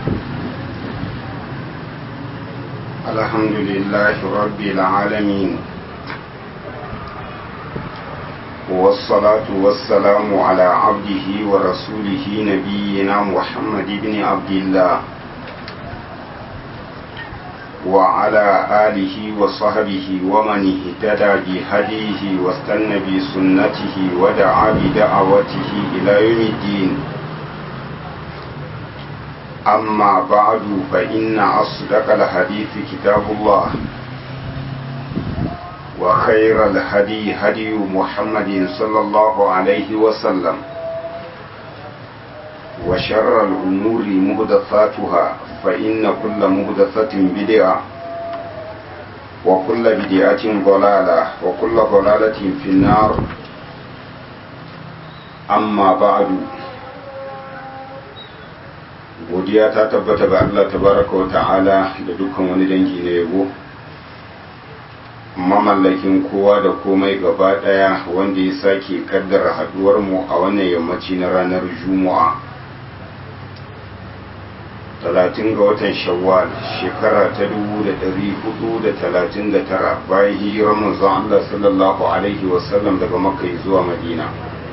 الحمد لله رب العالمين والصلاة والسلام على عبده ورسوله نبينا محمد بن عبد الله وعلى آله وصحبه ومن اهتدى بهديه واستنى بسنته ودعا بدعوته إلى يوم الدين أما بعد فإن أصدق الحديث كتاب الله وخير الهدي هدي محمد صلى الله عليه وسلم وشر الأمور مهدثاتها فإن كل مهدثة بدعة وكل بدعة ضلالة وكل ضلالة في النار أما بعد godiya ta tabbata ga Allah tabaraka wa ta'ala da dukkan wani dangi na yabo mamallakin kowa da komai gaba daya wanda ya sake kaddara haduwar mu a wannan yammaci na ranar juma'a 30 ga watan shawwal shekara ta 1439 bayan hijirar manzon Allah sallallahu alaihi wasallam daga makka zuwa madina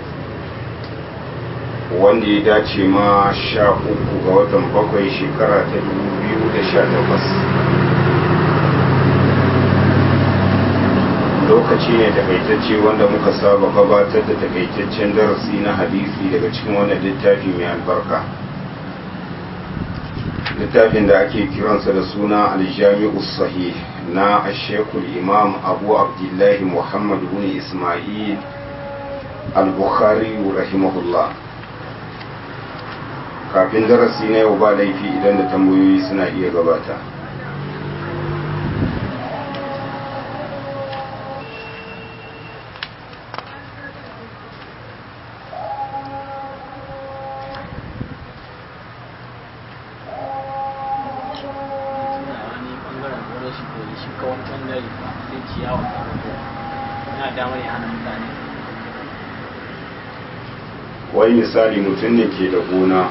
wanda ya dace ma sha uku ga watan bakwai shekara ta dubu biyu da sha takwas lokaci ne takaitacce wanda muka saba gabatar da takaitaccen darasi na hadisi daga cikin wannan littafi mai albarka littafin da ake kiransa da suna aljami'u sahih na ashekul imam abu abdullahi muhammad bin ismail al-bukhari rahimahullah kafin darasi na yau ba laifi idan da tambayoyi suna iya gabata wai misali mutum ne ke da gona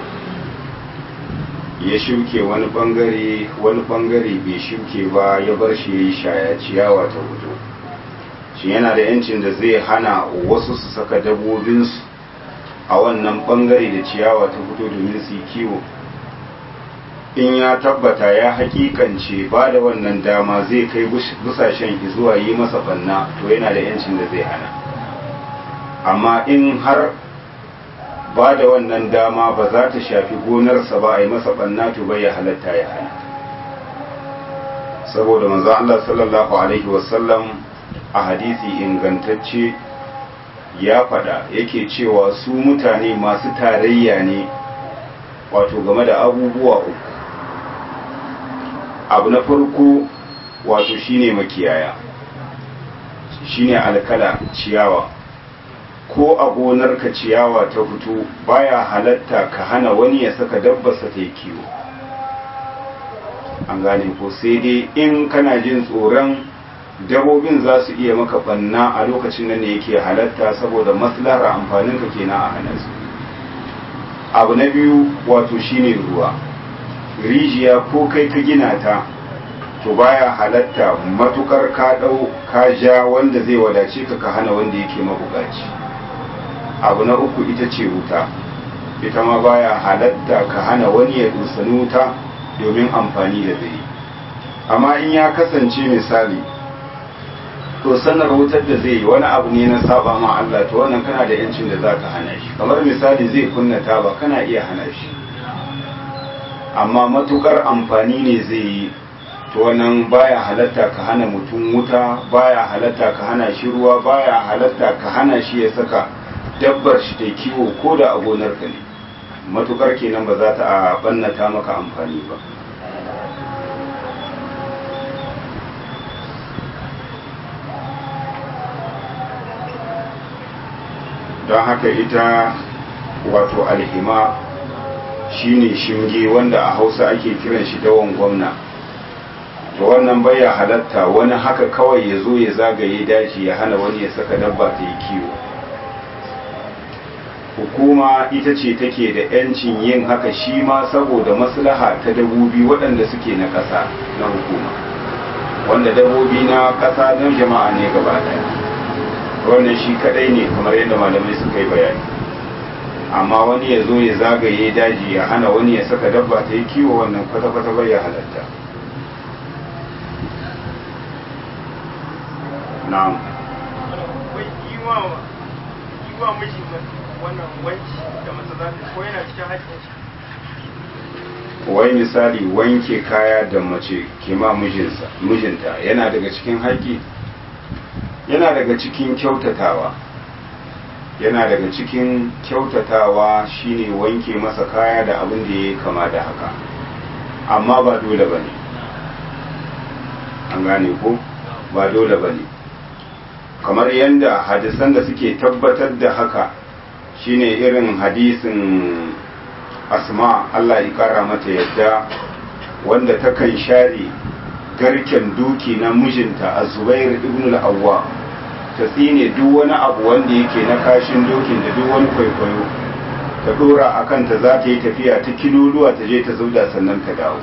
ya shuke wani bangare wani bangare bai shuke ba ya bar shi ya yi shaya ciyawa ta hudu shi yana da yancin da zai hana wasu su saka dabobinsu a wannan bangare da ciyawa ta fito domin su yi kiwo in ya tabbata ya hakikance ba da wannan dama zai kai busashen zuwa yi masa banna to yana da yancin da zai hana amma in har ba da wannan dama ba za ta shafi gonarsa ba a yi masa ɓanna to bai ya halatta ya hana saboda manzo Allah sallallahu alaihi wasallam a hadisi ingantacce ya fada yake cewa su mutane masu tarayya ne wato game da abubuwa uku abu na farko wato shine makiyaya shine alkala ciyawa ko a gonarka ciyawa ta fito baya halatta ka hana wani ya saka dabbarsa ta yi kiwo an gane ko sai dai in kana jin tsoron dabobin za su iya maka banna a lokacin nan ne yake halatta saboda maslahar amfanin ka kenan a hana su abu na biyu wato shine ruwa rijiya ko kai ka gina ta to baya halatta matukar ka dau ka ja wanda zai wadace ka ka hana wanda yake mabukaci abu na uku ita ce wuta ita ma baya halatta ka hana wani ya dusani wuta domin amfani da zai amma in ya kasance misali to sanar wutar da zai yi wani abu ne na saba ma Allah to wannan kana da yancin da zaka hana shi kamar misali zai kunna taba kana iya hana shi amma matukar amfani ne zai yi to wannan baya halatta ka hana mutum wuta baya halatta ka hana shi ruwa baya halatta ka hana shi ya saka dabbar shi ta kiwo ko da a gonarka ne matukar kenan ba za ta a bannata maka amfani ba don haka ita wato alhima shine shinge wanda a hausa ake kiran shi dawon gwamna to wannan baya halatta wani haka kawai ya zo ya zagaye daji ya hana wani ya saka dabba ta yi kiwo hukuma ita ce take da 'yancin yin haka shi ma saboda maslaha ta dabobi waɗanda suke na ƙasa na hukuma wanda dabobi na ƙasa don jama'a ne gaba ɗaya wannan shi kaɗai ne kamar yadda malamai suka yi bayani amma wani ya zo ya zagaye daji ya hana wani ya saka dabba ta yi kiwo wannan kwata-kwata bai ya halatta na'am wa miji wannan wanki da mace za ta ko yana cikin haƙƙin shi wai misali wanke kaya da mace ke ma mijinta yana daga cikin haƙƙi yana daga cikin kyautatawa yana daga cikin kyautatawa shine wanke masa kaya da abin da ya kama da haka amma ba dole ba ne an gane ko ba dole ba ne kamar yadda hadisan da suke tabbatar da haka shine irin hadisin asma Allah ya kara mata yadda wanda takan share garken duki na mijinta a zubair ibn al-awwa ta tsine duk wani abu wanda yake na kashin dokin da duk wani kwaikwayo ta dora a kanta za ta yi tafiya ta kiloluwa ta je ta zauda sannan ta dawo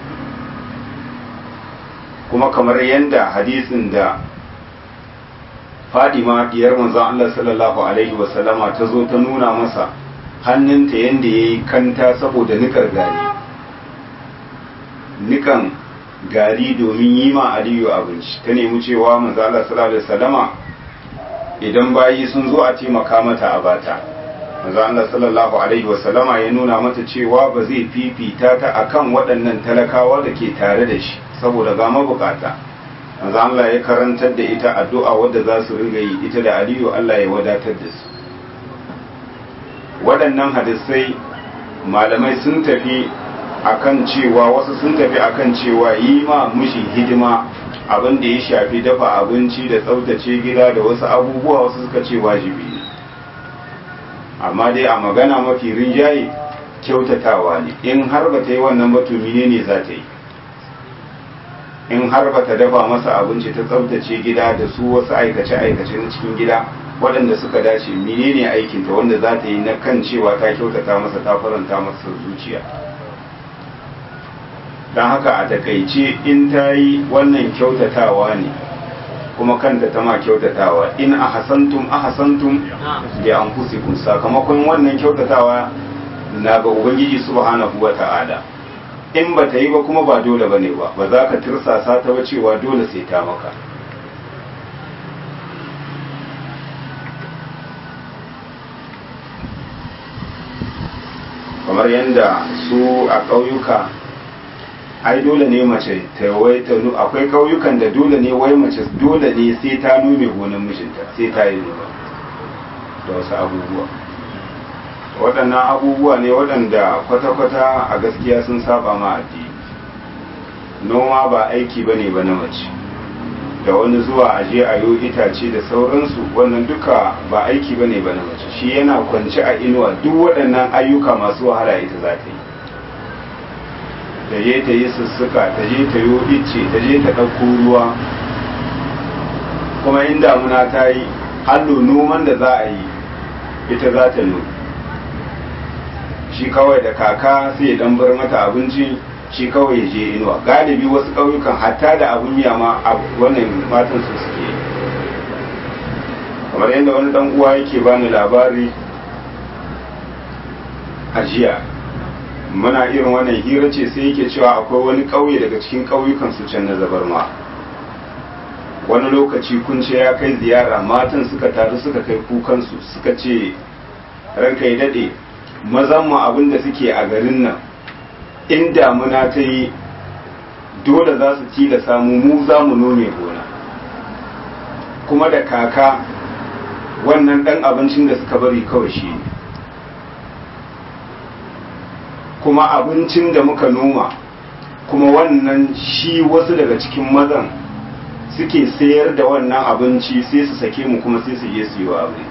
kuma kamar yadda hadisin da fadima diyar manzon Allah sallallahu alaihi wasallama ta zo ta nuna masa hannunta yadda ya yi kanta saboda nikar gari nikan gari domin yi ma aliyu abinci ta nemi cewa manzon Allah sallallahu alaihi wasallama idan bayi sun zo a taimaka mata a bata manzon Allah sallallahu alaihi wasallama ya nuna mata cewa ba zai fifita ta akan waɗannan talakawa da ke tare da shi saboda ga mabukata manzo Allah ya karantar da ita addu'a wadda za su ringa yi ita da Aliyu Allah ya wadatar da su waɗannan hadisai malamai sun tafi akan cewa wasu sun tafi akan cewa yi ma mushi hidima abin da ya shafi dafa abinci da tsaftace gida da wasu abubuwa wasu suka ce wajibi ne amma dai a magana mafi rinjaye kyautatawa ne in har ba ta yi wannan ba to ne za ta yi in har ba ta dafa masa abinci ta tsabtace gida da su wasu aikace-aikace na cikin gida waɗanda suka dace menene aikinta wanda za ta yi na kan cewa ta kyautata masa ta faranta masa zuciya don haka a takaice in ta yi wannan kyautatawa ne kuma kanta ta ma kyautatawa in a hasantum a hasantum da an sakamakon wannan kyautatawa na ga ubangiji subhanahu wa ta'ala in ba ta yi ba kuma ba dole ba ne ba ba za ka tirsasa ta ba cewa dole sai ta maka kamar yadda su a ƙauyuka ai dole ne mace ta wai ta akwai ƙauyukan da dole ne wai mace dole ne sai ta nome gonan mijinta sai ta yi noma da wasu abubuwa waɗannan abubuwa ne waɗanda kwata-kwata a gaskiya sun saba ma addini noma ba aiki ba ne ba na mace da wani zuwa aje a yo itace da sauransu wannan duka ba aiki ba ne ba na mace shi yana kwance a inuwa duk waɗannan ayyuka masu wahala ita za ta yi ta je ta yi sussuka ta je ta yo icce ta je ta ɗauko ruwa kuma in damuna ta yi allo noman da za a yi ita za ta noma shi kawai da kaka sai ya dan bar mata abinci shi kawai ya je inuwa galibi wasu ƙauyukan hatta da abun miya ma wannan matan su suke kamar yadda wani dan uwa yake bani labari a jiya muna irin wannan hira ce sai yake cewa akwai wani ƙauye daga cikin ƙauyukan su can na zabarma wani lokaci kun ce ya kai ziyara matan suka taru suka kai kukansu suka ce ranka ya daɗe mazan mu abin da suke a garin nan in damuna ta yi dole za su ci da samu mu za mu nome gona kuma da kaka wannan ɗan abincin da suka bari kawai shi ne kuma abincin da muka noma kuma wannan shi wasu daga cikin mazan suke sayar da wannan abinci sai su sake mu kuma sai su je su yi wa abu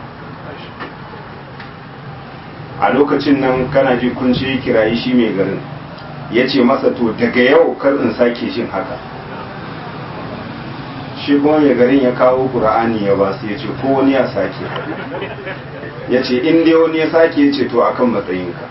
a lokacin nan kana ji kun ce kirayi shi mai garin ya ce masa to daga yau kar in sake shin haka shi kuma mai garin ya kawo ƙura'ani ya ba su ya ce ko wani ya sake ya ce in dai wani ya sake ya ce to akan matsayinka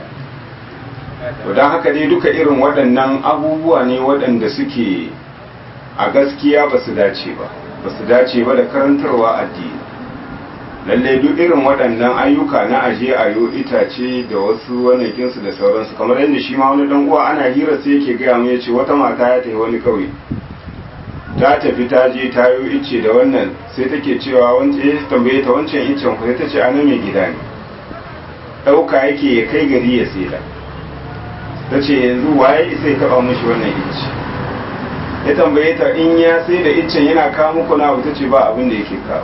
to don haka dai duka irin waɗannan abubuwa ne waɗanda suke a gaskiya ba su dace ba ba su dace ba da karantarwa addini lallai duk irin waɗannan ayyuka na aje a yo itace da wasu wanakinsu da sauransu kamar yadda shi ma wani dan uwa ana hira sai yake gaya mu yace wata mata ya tafi wani kauye ta tafi ta je ta yo ice da wannan sai take cewa wancan ya tambaye ta wancan icen ku sai ta ce ana mai gida ne ɗauka yake ya kai gari ya saida ta ce yanzu waye sai taɓa mushi wannan ice ya tambaye ta in ya sai da iccen yana kawo muku na ta ce ba abin da yake kawo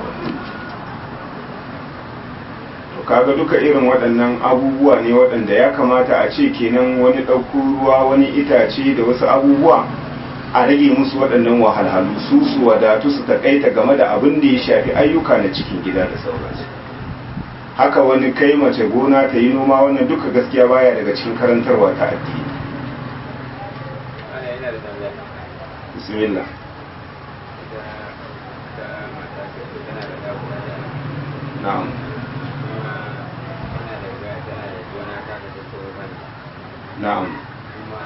kaga duka irin waɗannan abubuwa ne waɗanda ya kamata a ce kenan wani ɗauko ruwa wani itace da wasu abubuwa a rage musu waɗannan wahalhalu su su wadatu su takaita game da abin da ya shafi ayyuka na cikin gida da sauransu haka wani kai mace gona ta yi noma wannan duka gaskiya baya daga cikin karantarwa ta addini bismillah na'am na'am kuma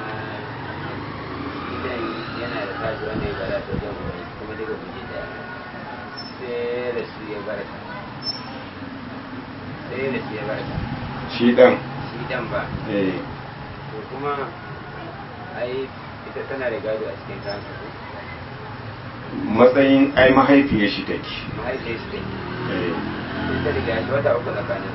idan yana da tashi wanda ya bada ta jan wani kuma daga buji daya sai da su ya barka sai da su ya barka shi dan shi dan ba eh to kuma ai ita tana da gado a cikin kansa ko matsayin ai mahaifiyar shi take mahaifiyar shi take eh ita da gashi wata uku tsakanin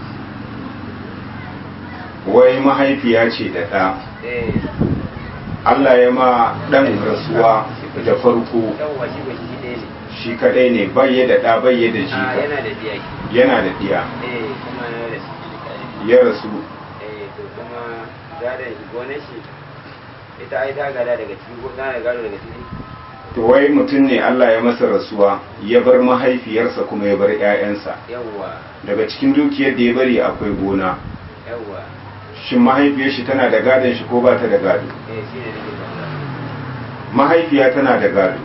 su wai mahaifiya ce da ɗa eh Allah ya ma ɗan rasuwa da farko yawwa shi ba shi ɗaya ne shi kaɗai ne bayye da ɗa bayye da a jika yana da biya ki yana da ɗiya eh kuma yana da shi ya rasu eh to kuma gadon gonar shi ita ai ta gada daga ciki ko tana da gado daga ciki to wai mutum ne Allah ya masa rasuwa ya bar mahaifiyarsa kuma ya bar 'ya'yansa yawwa daga cikin dukiyar da ya bari akwai gona yawwa shin mahaifiyar shi tana da gadon shi ko ba ta da gado eh shi ne nake tambaya mahaifiya tana da gado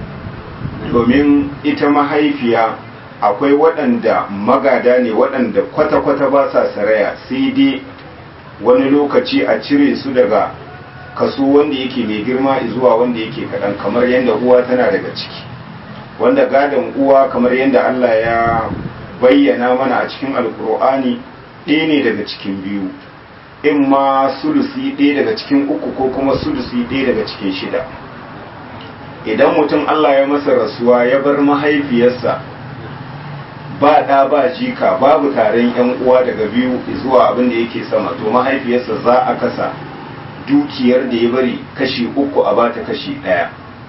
domin ita mahaifiya akwai waɗanda magada ne waɗanda kwata-kwata ba sa saraya sai dai wani lokaci a cire su daga kaso wanda yake mai girma zuwa wanda yake kaɗan kamar yadda uwa tana daga ciki wanda gadon uwa kamar yadda Allah ya bayyana mana a cikin alkur'ani ɗaya ne daga cikin biyu in ma sulusi ɗaya daga cikin uku ko kuma sulusi ɗaya daga cikin shida idan mutum Allah ya masa rasuwa ya bar mahaifiyarsa ba ɗa ba jika babu taron yan uwa daga biyu zuwa abin da yake sama to mahaifiyarsa za a kasa dukiyar da ya bari kashi uku a bata kashi ɗaya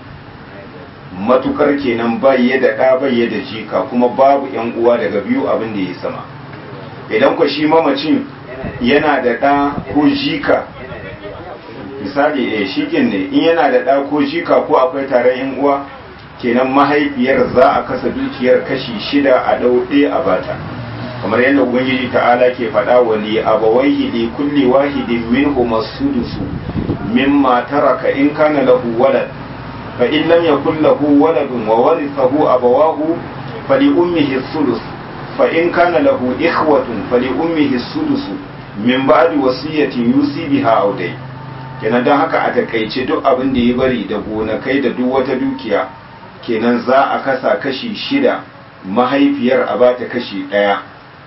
matukar kenan bayye da ɗa bayye da jika kuma babu yan uwa daga biyu abin da ya sama idan ku shi mamacin yana da ɗa ko jika yana da biya misali eh shikin ne in yana da ɗa ko jika ko akwai taron yan uwa kenan mahaifiyar za a kasa dukiyar kashi shida a ɗau ɗaya a bata kamar yadda ubangiji ta'ala ke faɗa wa li abawaihi li kulli wahidin minhum as-sudusu mimma taraka in kana lahu walad fa in lam yakul lahu waladun wa warithahu abawahu fali ummihi as-sudus fa in kana lahu ikhwatun fali ummihi as-sudus min ba'di wasiyatin yusi biha aw dai kenan don haka a takaice duk abin da ya bari da gonakai da duk wata dukiya kenan za a kasa kashi shida mahaifiyar a bata kashi ɗaya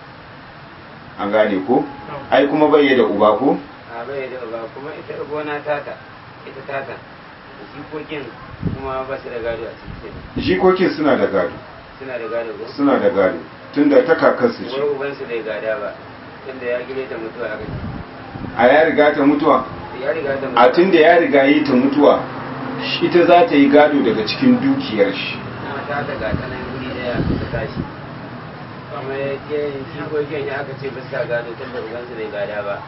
an gane ko ai kuma bai da uba ko a bai da ba kuma ita gona tata ita tata da jikokin kuma ba su da gado a cikin jikokin suna da gado suna da gado ko suna da gado tunda ta kakarsu ce wai ubansu bai gada ba tunda ya gire ta mutuwa aka ce a ya riga ta mutuwa ya riga ta mutuwa a tunda ya riga yi ta mutuwa ita za ta yi gado daga cikin dukiyar shi na ta ta ga tsanan guri daya ta tashi kuma ya ke jikokin ya aka ce ba su gado tunda ubansu bai gada ba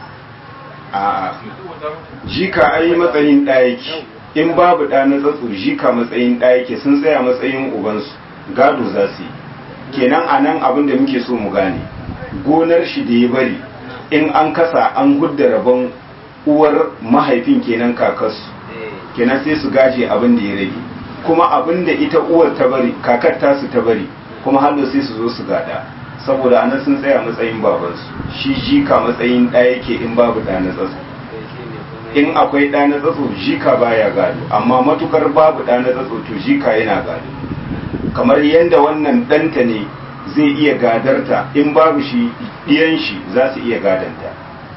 a jika ai matsayin ɗayake in babu ɗa na tsatso jika matsayin ɗayake sun tsaya matsayin ubansu gado za su yi kenan a nan abin da muke so mu gane gonar shi da ya bari in an kasa an hudda rabon uwar mahaifin kenan kakarsu eh kenan sai su gaje abin da ya rage kuma abinda ita uwar ta bari kakar tasu ta bari kuma hallo sai su zo su gada saboda anan sun tsaya matsayin babansu shi jika matsayin ɗaya yake in babu ɗa na tsatso in akwai ɗa na tsatso jika baya gado amma matukar babu ɗa na tsatso to jika yana gado kamar yadda wannan ɗanta ne zai iya gadarta in babu shi ɗiyan shi za su iya gadanta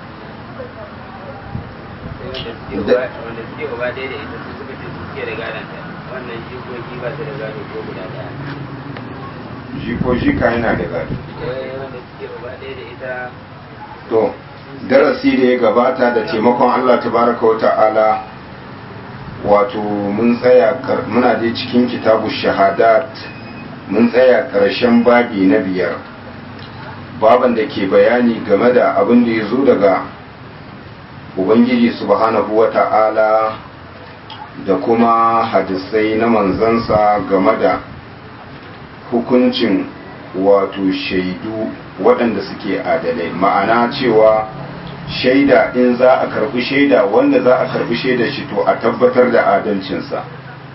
wanda suke gaba ɗaya da ita su suka ce suke da gadanta wannan jikoki ba su da gado ko guda ɗaya jiko jika yana da gado wanda suke gaba ɗaya da ita to darasi da ya gabata da taimakon Allah tabaraka wa ta'ala wato mun tsaya muna dai cikin kitabu shahadat mun tsaya ƙarshen babi na biyar baban da ke bayani game da abin da ya zo daga ubangiji subhanahu wa ta'ala da kuma hadisai na manzansa game da hukuncin wato shaidu waɗanda suke adalai ma'ana cewa shaida in za a karbi shaida wanda za a karbi shaida shi to a tabbatar da adalcinsa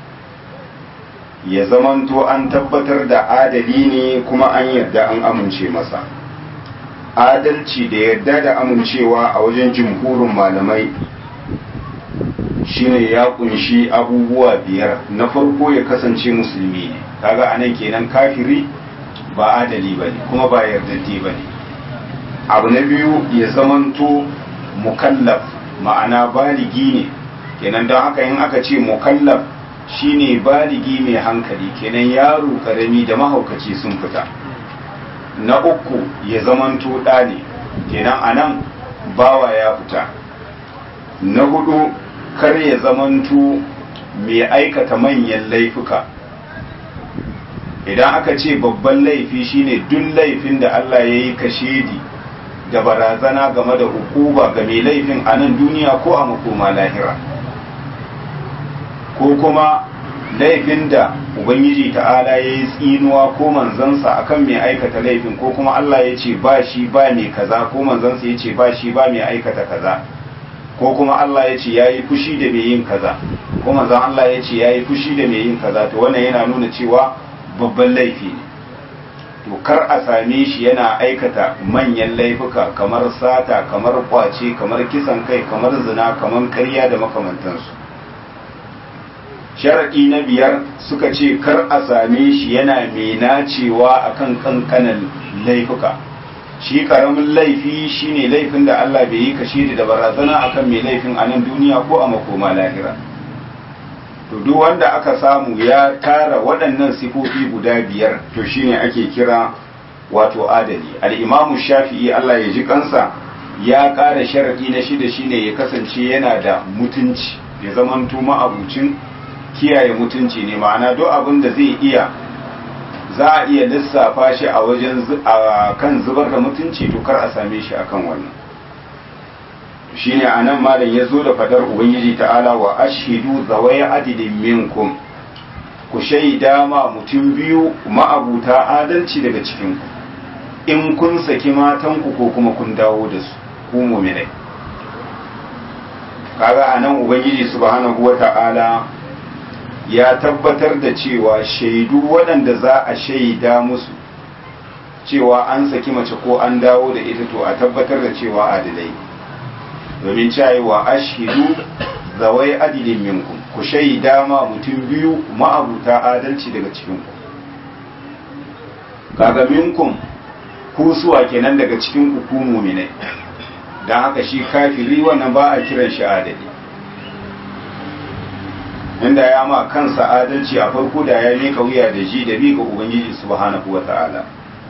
ya zamanto an tabbatar da adali ne kuma an yarda an amince masa adalci da yarda da amincewa a wajen jimhurin malamai shine ya kunshi abubuwa biyar na farko ya kasance musulmi ne kaga anan kenan kafiri ba adali ba ne kuma ba yardaddi ba ne abu na biyu ya zamanto mukallaf ma'ana baligi ne kenan don haka in aka ce mukallaf shine baligi mai hankali kenan yaro karami da mahaukaci sun fita na uku ya zamanto ɗa ne kenan anan bawa ya fita na hudu kar ya zamanto mai aikata manyan laifuka idan aka ce babban laifi shine duk laifin da Allah ya yi kashedi da barazana game da hukuba ga mai laifin a nan duniya ko a makoma lahira ko kuma laifin da ubangiji ta'ala ya yi tsinuwa ko manzansa akan mai aikata laifin ko kuma Allah ya ce ba shi ba mai kaza ko manzansa ya ce ba shi ba mai aikata kaza ko kuma Allah ya ce ya yi fushi da mai yin kaza ko manzan Allah ya ce ya yi fushi da mai yin kaza to wannan yana nuna cewa babban laifi ne to kar a same shi yana aikata manyan laifuka kamar sata kamar kwace kamar kisan kai kamar zina kamar karya da makamantansu sharaɗi na biyar suka ce kar a same shi yana mai nacewa akan kankanan laifuka shi karamin laifi shine laifin da Allah bai yi kashi da barazana akan mai laifin a nan duniya ko a makoma lahira to duk wanda aka samu ya tara waɗannan sifofi guda biyar to shine ake kira wato adali al-imamu shafi'i Allah ya ji kansa ya ƙara sharaɗi na shida shine ya kasance yana da mutunci ya zamanto ma'abucin kiyaye mutunci ne ma'ana duk abin da zai iya za a iya lissafa shi a wajen kan zubar da mutunci to kar a same shi akan wannan shine anan malam ya zo da fadar ubangiji ta'ala wa ashidu zawai adidin minkum ku shaida ma mutum biyu ma'abuta adalci daga cikinku in kun saki matanku ko kuma kun dawo da su ku muminai kaga anan ubangiji subhanahu wata'ala ya tabbatar da cewa shaidu waɗanda za a shaida musu cewa an saki mace ko an dawo da ita to a tabbatar da cewa adilai domin cewa ashidu zawai adilin minkum ku shaida ma mutum biyu ma'abuta adalci daga cikinku kaga minkum ku suwa kenan daga cikin ku ku muminai don haka shi kafiri wannan ba a kiran shi adali inda ya ma kansa adalci a farko da ya mika wuya da ji da bi ga ubangiji subhanahu wa ta'ala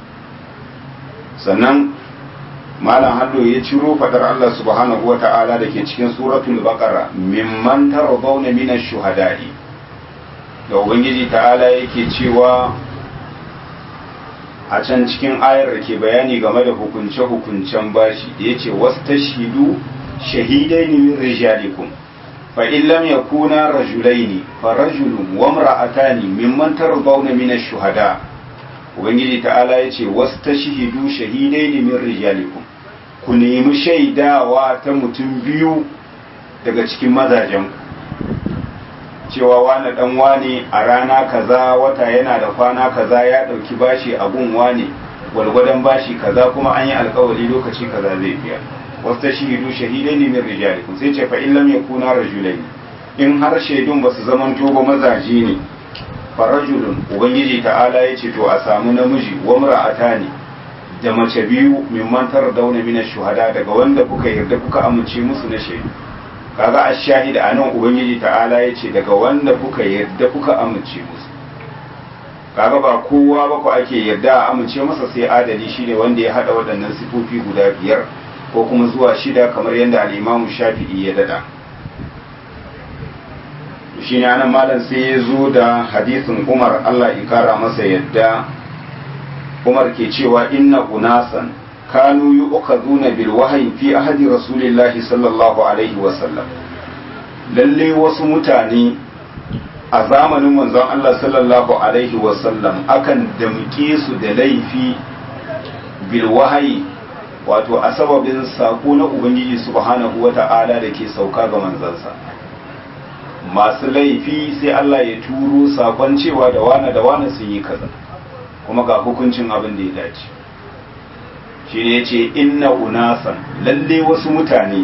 sannan malam hallo ya ciro fadar Allah subhanahu wa ta'ala da ke cikin suratul baqara mimman taradawna min ash-shuhada'i da ubangiji ta'ala yake cewa a can cikin ayar da ke bayani game da hukunce-hukuncen bashi da yace wastashhidu shahidaini min rijalikum fa in lam yakuna rajulaini fa rajulun wa imra'atani mimman taradawna min ash-shuhada' ubangiji ta'ala ya ce wasu ta shahidu shahidai ne min rijalikum ku nemi shaidawa ta mutum biyu daga cikin mazajen cewa wani dan wane a rana kaza wata yana da kwana kaza ya dauki bashi a gun wane gwalgwadon bashi kaza kuma an yi alkawari lokaci kaza zai biya wasu ta shahidu shahidai ne min rijalikum sai ce fa in lam yakuna rajulaini in har shaidun basu zamanto ba mazaje ne farajulun ubangiji ta'ala ya ce to a samu namiji wa mar'atani da mace biyu mimman dauna mina shuhada daga wanda kuka yarda kuka amince musu na shaidu kaga a shahida a nan ubangiji ta'ala ya ce daga wanda kuka yarda kuka amince musu kaga ba kowa ba ku ake yarda a amince masa sai adali shine wanda ya hada waɗannan sifofi guda biyar ko kuma zuwa shida kamar yadda al'imamu shafi'i ya dada shi ne anan malam sai ya zo da hadisin umar allah ikara masa yadda umar ke cewa inna unasan kanu yi ukazuna bil wahayi fi ahadi rasulillahi sallallahu alaihi wasallam lalle wasu mutane a zamanin manzon Allah sallallahu alaihi wasallam akan damke su da laifi bil wahayi wato a sababin sako na ubangiji subhanahu wata'ala da ke sauka ga manzansa masu laifi sai Allah ya turo sakon cewa da wane da wane sun yi kaza kuma ga hukuncin abin da ya dace shi ne ya ce inna unasan lalle wasu mutane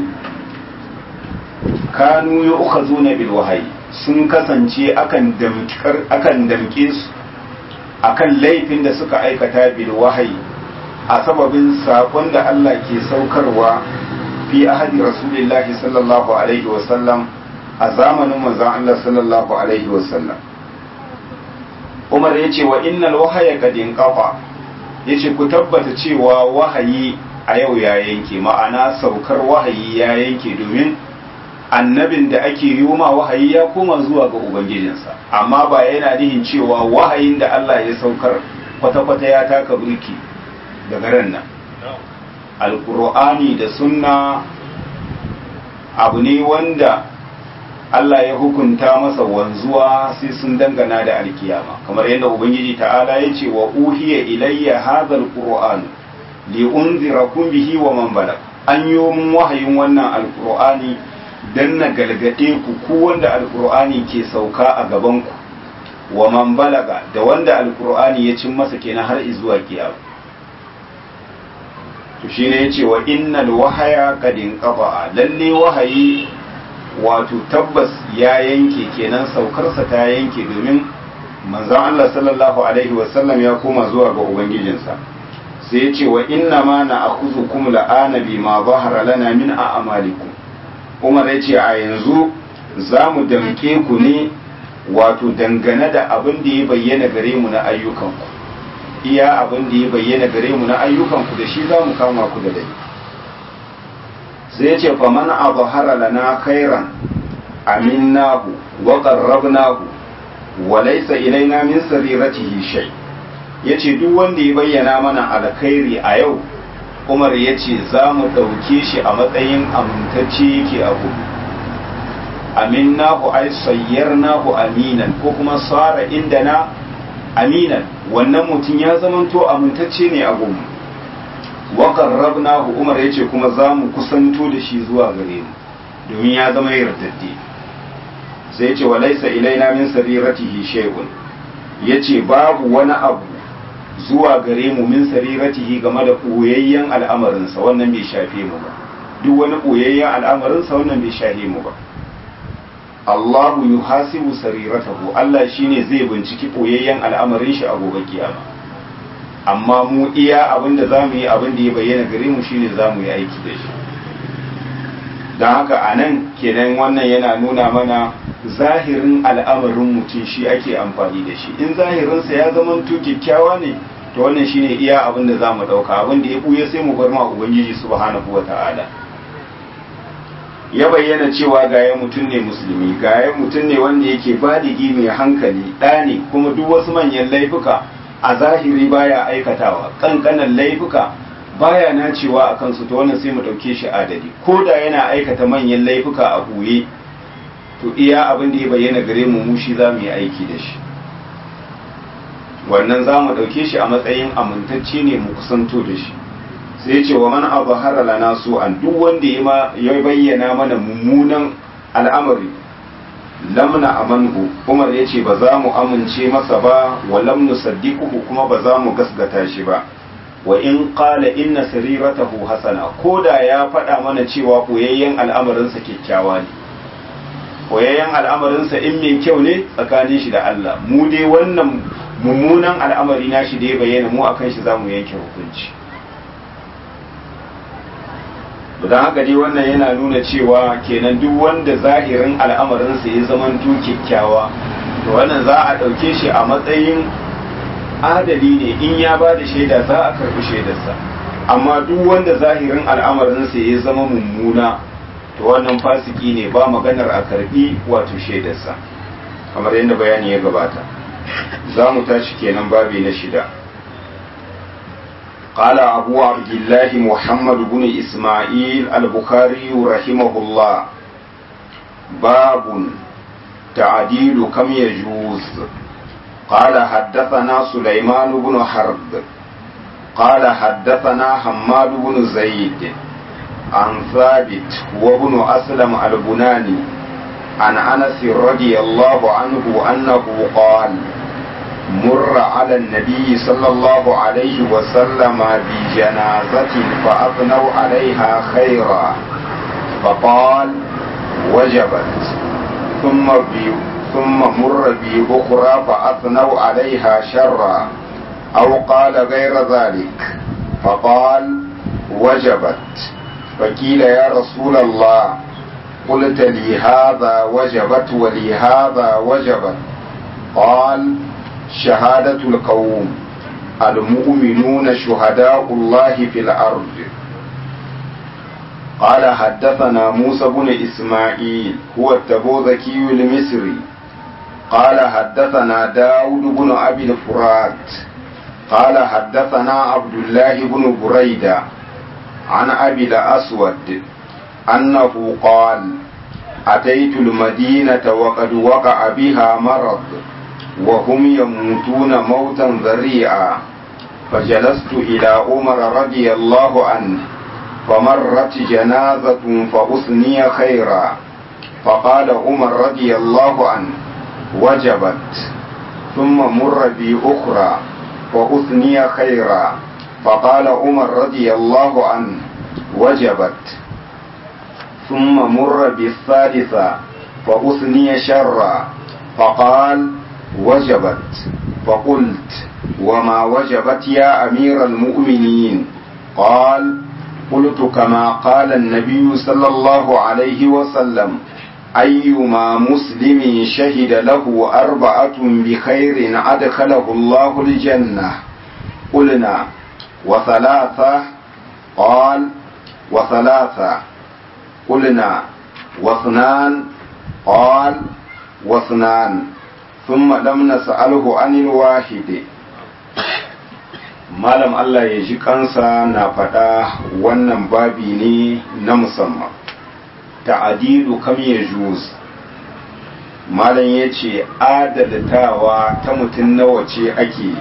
kanu ya uka zo na bilwahayi sun kasance akan damke su akan laifin da suka aikata bilwahayi a sababin sakon da Allah ke saukarwa fi ahadi rasulillahi sallallahu alaihi wasallam a zamanin manzon Allah sallallahu alaihi wasallam Umar ya ce wa innal wahaya kad inqafa yace ku tabbata cewa wahayi a yau ya yanke ma'ana saukar wahayi ya yanke domin annabin da ake yi ma wahayi ya koma zuwa ga ubangijinsa amma ba yana nihin cewa wahayin da Allah ya saukar kwata-kwata ya taka burki daga ran nan alkur'ani da sunna abu ne wanda Allah ya hukunta masa wanzuwa sai sun dangana da alkiyama kamar yadda ubangiji ta'ala ya ce wa uhiya ilayya hadha alquran li unzirakum bihi wa man balag an yi mun wahayin wannan alqur'ani dan na galgade ku ku wanda alqur'ani ke sauka a gaban ku wa man balaga da wanda alqur'ani ya cin masa kenan har zuwa kiyama to shine yace wa innal wahaya qad inqaba lalle wahayi wato tabbas ya yanke kenan saukarsa ta yanke domin manzon Allah sallallahu alaihi wasallam ya koma zuwa ga ubangijinsa sai ya ce wa inna ma na akhuzukum la'ana bima zahara lana min a'malikum Umar ya ce a yanzu za mu damke ku ne wato dangane da abin da ya bayyana gare mu na ayyukanku iya abin da ya bayyana gare mu na ayyukanku da shi za mu kama ku da laifi sai ya ce faman abhara lana khairan aminnahu wa qarrabnahu wa laysa ilaina min sariratihi shay yace duk wanda ya bayyana mana alkhairi a yau Umar yace za mu dauke shi a matsayin amintacce yake abu aminnahu ay sayyarnahu aminan ko kuma sara indana aminan wannan mutum ya zamanto amintacce ne a gumu wa qarrabnahu umar yace kuma za mu kusanto da shi zuwa gare mu domin ya zama yardadde sai yace wa laysa ilaina min sariratihi shay'un yace babu wani abu zuwa gare mu min sariratihi game da koyayyen al'amarinsa wannan bai shafe mu ba duk wani koyayyen al'amarinsa wannan bai shafe mu ba Allahu yuhasibu sariratahu Allah shine zai binciki koyayyen al'amarin shi a gobe kiyama amma mu iya abin da za mu yi abin da ya bayyana gare mu shine za mu yi aiki da shi don haka a nan kenan wannan yana nuna mana zahirin al'amarin mutum shi ake amfani da shi in zahirinsa ya zama to kyakkyawa ne to wannan shine iya abin da za mu ɗauka abin da ya ɓuya sai mu bar ma ubangiji subhanahu wa ta'ala ya bayyana cewa gaya mutum ne musulmi gaya mutum ne wanda yake baligi mai hankali ɗa ne kuma duk wasu manyan laifuka a zahiri baya aikatawa kankanan laifuka baya nacewa a kansu ta wannan sai mu ɗauke shi adadi ko da yana aikata manyan laifuka a ɓoye to iya abin da ya bayyana gare mu mushi za mu yi aiki da shi wannan za mu ɗauke shi a matsayin amintacce ne mu kusanto da shi sai ce wa man abu lana su an duk wanda ya bayyana mana mummunan al'amari lamna amanhu umar ya ce ba za mu amince masa ba wa lam nusaddiquhu kuma ba za mu gasgata shi ba wa in qala inna sariratahu hasana ko da ya faɗa mana cewa koyayyen al'amarinsa kyakkyawa ne koyayyen al'amarinsa in mai kyau ne tsakanin shi da Allah mu dai wannan mummunan al'amari na shi da ya bayyana mu akan shi zamu yanke hukunci don haka dai wannan yana nuna cewa kenan duk wanda zahirin al'amarinsa ya zama kyakkyawa to wannan za a ɗauke shi a matsayin adali ne in ya ba da shaida za a karɓi shaidarsa amma duk wanda zahirin al'amarinsa ya zama mummuna to wannan fasiki ne ba maganar a karɓi wato shaidarsa kamar yadda bayani ya gabata za mu tashi kenan babi na shida قال أبو عبد الله محمد بن إسماعيل البخاري رحمه الله باب تعديل كم يجوز قال حدثنا سليمان بن حرب قال حدثنا حماد بن زيد عن ثابت وابن أسلم البناني عن أنس رضي الله عنه أنه قال مر على النبي صلى الله عليه وسلم بجنازة فأثنوا عليها خيرا فقال وجبت ثم بي ثم مر بأخرى فأثنوا عليها شرا أو قال غير ذلك فقال وجبت فقيل يا رسول الله قلت لي هذا وجبت ولي هذا وجبت قال شهادة القوم المؤمنون شهداء الله في الأرض قال حدثنا موسى بن إسماعيل هو التبوذكي المصري قال حدثنا داود بن أبي الفرات قال حدثنا عبد الله بن بريدة عن أبي الأسود أنه قال أتيت المدينة وقد وقع بها مرض وهم يموتون موتا ذريعا فجلست إلى عمر رضي الله عنه فمرت جنازة فأثني خيرا فقال عمر رضي الله عنه وجبت ثم مر بي أخرى فأثني خيرا فقال عمر رضي الله عنه وجبت ثم مر بالثالثة فأثني شرا فقال وجبت فقلت وما وجبت يا أمير المؤمنين قال قلت كما قال النبي صلى الله عليه وسلم أيما مسلم شهد له أربعة بخير أدخله الله الجنة قلنا وثلاثة قال وثلاثة قلنا واثنان قال واثنان ثم لم نسأله عن الواحد malam Allah ya ji kansa na faɗa wannan babi ne na musamman ta'adilu kam ya juz malam ya ce adalatawa ta mutum nawa ce ake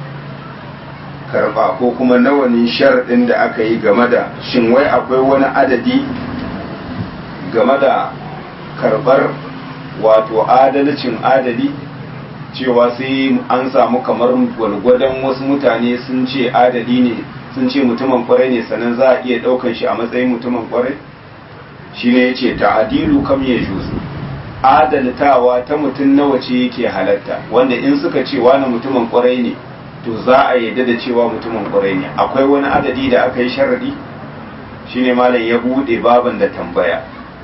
karɓa ko kuma nawa ne sharaɗin da aka yi game da shin wai akwai wani adadi game da karɓar wato adalcin adali cewa sai an samu kamar gwalgwadon wasu mutane sun ce adali ne sun ce mutumin kwarai ne sannan za a iya ɗaukan shi a matsayin mutumin kwarai shi ne ya ce ta'adilu kam ya juzu adaltawa ta mutum nawa ce yake halatta wanda in suka ce wani mutumin kwarai ne to za a yadda da cewa mutumin kwarai ne akwai wani adadi da aka yi sharadi shine malam ya bude baban da tambaya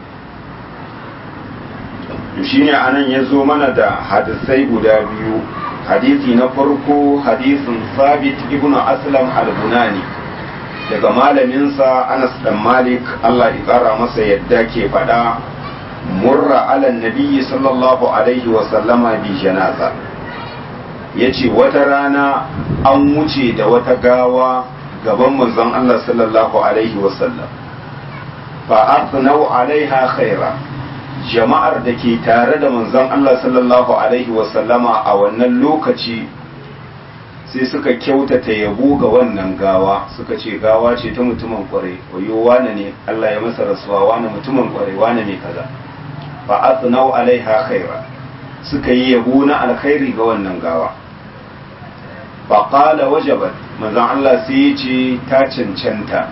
to shine anan ya zo mana da hadisai guda biyu hadisi na farko hadisin sabit ibn aslam al-bunani daga malaminsa anas dan malik allah ya kara masa yadda ke faɗa murra ala nabiyyi sallallahu alaihi wa sallama bi janaza yace wata rana an wuce da wata gawa gaban manzon allah sallallahu alaihi wa sallam fa athnau alaiha khaira jama'ar da ke tare da manzon Allah sallallahu Alaihi wasallama a wannan lokaci sai suka kyautata yabo ga wannan gawa suka ce gawa ce ta mutumin kwarai wayo wane ne Allah ya masa rasuwa wane mutumin kwarai wane mai kaza fa athnau alaiha khaira suka yi yabo na alkhairi ga wannan gawa fa qala wajabat manzon Allah sai ya ce ta cancanta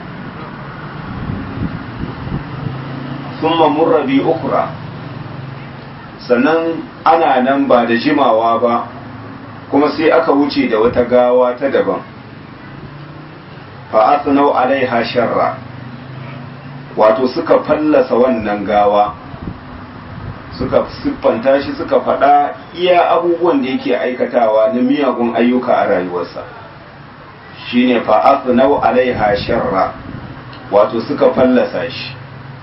thumma murra bi ukra sannan ana nan ba da jimawa ba kuma sai aka wuce da wata gawa ta daban fa athnau alaiha sharra wato suka fallasa wannan gawa suka siffanta shi suka faɗa iya abubuwan da yake aikatawa na miyagun ayyuka a rayuwarsa shine fa athnau alaiha sharra wato suka fallasa shi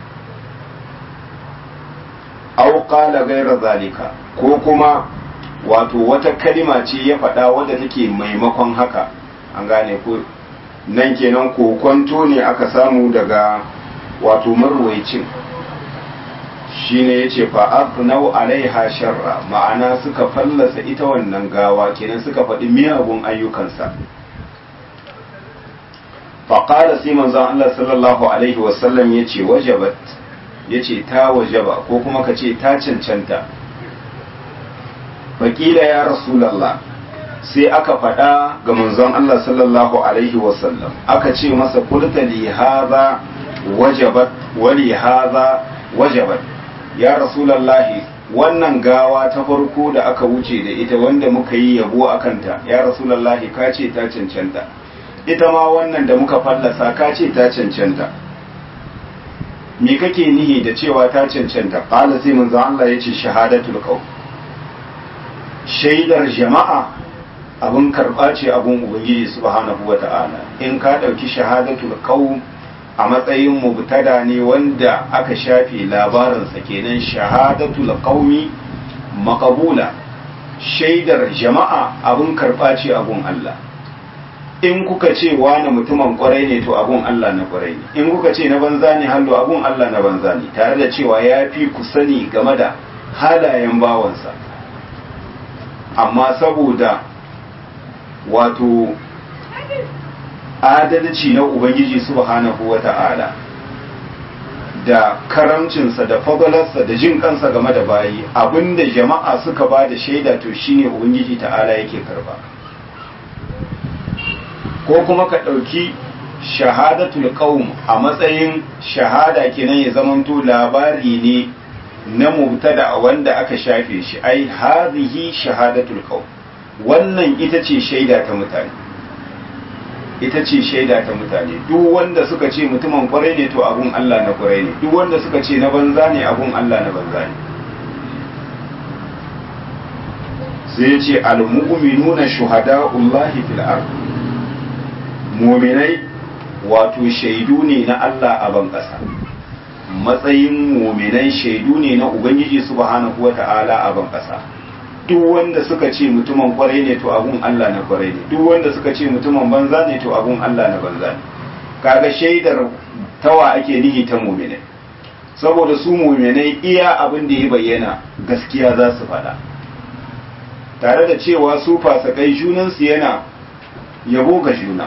aw qala ghayra zalika ko kuma wato wata kalima ce ya faɗa wadda take maimakon haka an gane ko nan kenan kokonto ne aka samu daga wato marwaicin shine yace fa afnau alaiha sharra ma'ana suka fallasa ita wannan gawa kenan suka faɗi miyagun ayyukansa fa qala sai manzon Allah sallallahu alaihi wasallam yace wajabat yace ta wajaba ko kuma ka ce ta cancanta faƙila ya rasulallah sai aka faɗa ga manzon Allah sallallahu alaihi wasallam aka ce masa kulta li hadha wajabat wa li hadha wajabat ya rasulallah wannan gawa ta farko da aka wuce da ita wanda muka yi yabo a kanta ya rasulallah ka ce ta cancanta ita ma wannan da muka fallasa ka ce ta cancanta me kake nihi da cewa ta cancanta qala sai manzon Allah yace shahadatul qaum shaidar jama'a abin karɓa ce abin ubangiji subhanahu wa ta'ala in ka ɗauki shahadatul qaum a matsayin mubtada ne wanda aka shafe labarinsa kenan shahadatul qaumi maqbula shaidar jama'a abin karɓa ce abin Allah in kuka ce wani mutumin kwarai ne to abun Allah na kwarai ne in kuka ce na banza ne hallo abun Allah na banza ne tare da cewa ya fi ku sani game da halayen bawansa amma saboda wato adalci na ubangiji subhanahu wa ta'ala da karamcinsa da fadalarsa da jin kansa game da bayi abinda jama'a suka ba da shaida to shine ubangiji ta'ala yake karba ko kuma ka ɗauki shahadatul qaum a matsayin shahada kenan ya zamanto labari ne na mubtada wanda aka shafe shi ai hadhihi shahadatul qaum wannan ita ce shaida ta mutane ita ce shaida ta mutane duk wanda suka ce mutumin kwarai ne to abun Allah na kwarai ne duk wanda suka ce na banza ne abun Allah na banza ne sai ya ce al-mu'minuna shuhada'ullahi fil ard mu'minai wato shaidu ne na Allah a ban ƙasa matsayin muminai shaidu ne na ubangiji subhanahu wata'ala a ban ƙasa duk wanda suka ce mutumin kwarai ne to abun Allah na kwarai ne duk wanda suka ce mutumin banza ne to abun Allah na banza ne kaga shaidar tawa ake nihi ta muminai saboda su muminai iya abin da ya bayyana gaskiya za su faɗa tare da cewa su fasakai junansu yana yabo ga juna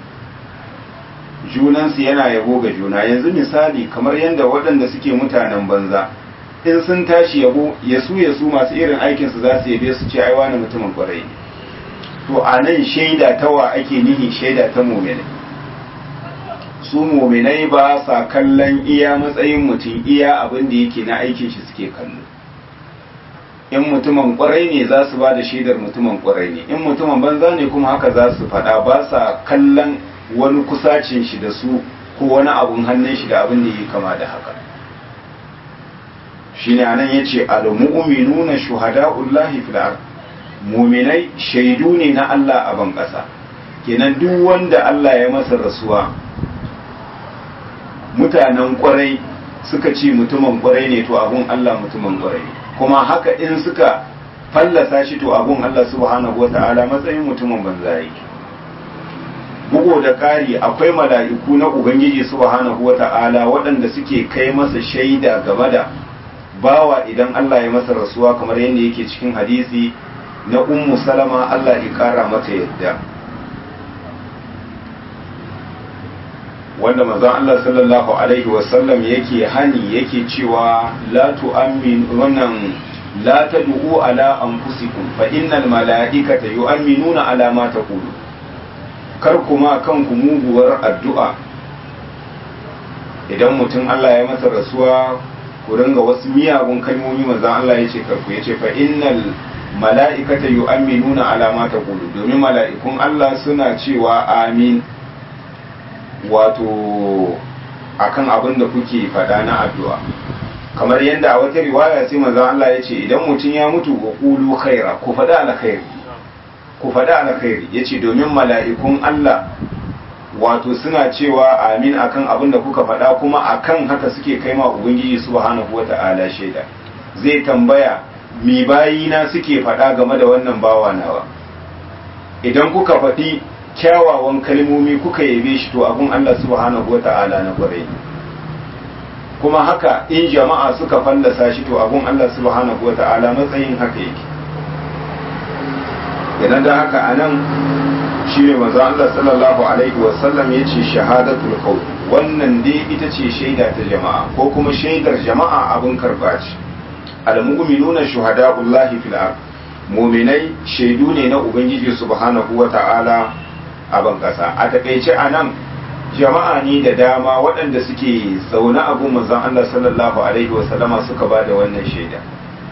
junansu yana yabo ga juna yanzu misali kamar yadda waɗanda suke mutanen banza in sun tashi yabo yasu yasu masu irin aikinsu za su yabe su ce ai wani mutumin kwarai ne to a nan shaida tawa ake nihi shaida ta muminai su muminai ba sa kallon iya matsayin mutum iya abin da yake na aikin shi suke kallo in mutumin kwarai ne za su ba da shaidar mutumin kwarai ne in mutumin banza ne kuma haka za su faɗa ba sa kallon wani kusacin shi da su ko wani abun hannun shi da abin da yi kama da haka shi ne anan ya ce al-mu'minuna shuhada'ullahi fil ard muminai shaidu ne na Allah a ban ƙasa kenan duk wanda Allah ya masa rasuwa mutanen kwarai suka ce mutumin kwarai ne to abun Allah mutumin kwarai ne kuma haka in suka fallasa shi to abun Allah subhanahu wata'ala matsayin mutumin banza yake bugu da ƙari akwai mala'iku na ubangiji subhanahu wata'ala waɗanda suke kai masa shaida game da bawa idan Allah ya masa rasuwa kamar yadda yake cikin hadisi na ummu salama Allah ya ƙara mata yadda wanda manzon Allah sallallahu alaihi wasallam yake hani yake cewa la tu'min wannan la tad'u ala anfusikum fa innal mala'ikata yu'minuna ala ma taqulu kar kuma kanku muguwar addu'a idan mutum Allah ya masa rasuwa ku ringa wasu miyagun kalmomi manzon Allah yace karku yace fa innal mala'ikata yu'minuna ala ma taqulu domin mala'ikun Allah suna cewa amin wato akan abin da kuke faɗa na addu'a kamar yadda a wata riwaya sai manzo Allah ya ce idan mutum ya mutu wa qulu khaira ku faɗa alkhairi ku faɗa alkhairi yace domin mala'ikun Allah wato suna cewa amin akan abin da kuka faɗa kuma akan haka suke kai ma ubangiji subhanahu wata'ala shaida zai tambaya mi bayina suke faɗa game da wannan bawa nawa idan kuka faɗi kyawawan kalmomi kuka yabe shi to abun Allah subhanahu wata'ala na kwarai kuma haka in jama'a suka fallasa shi to abun Allah subhanahu wata'ala matsayin haka yake idan da haka anan shi ne manzo Allah sallallahu alaihi wasallam ya ce shahadatul qawl wannan dai ita ce shaida ta jama'a ko kuma shaidar jama'a abun karba ce al-mu'minuna shuhada'ullahi fil ard mu'minai shaidu ne na ubangiji subhanahu wata'ala a ban ƙasa a takaice a nan jama'a ne da dama waɗanda suke zaune a gun manzon Allah sallallahu alaihi wasallama suka ba da wannan shaida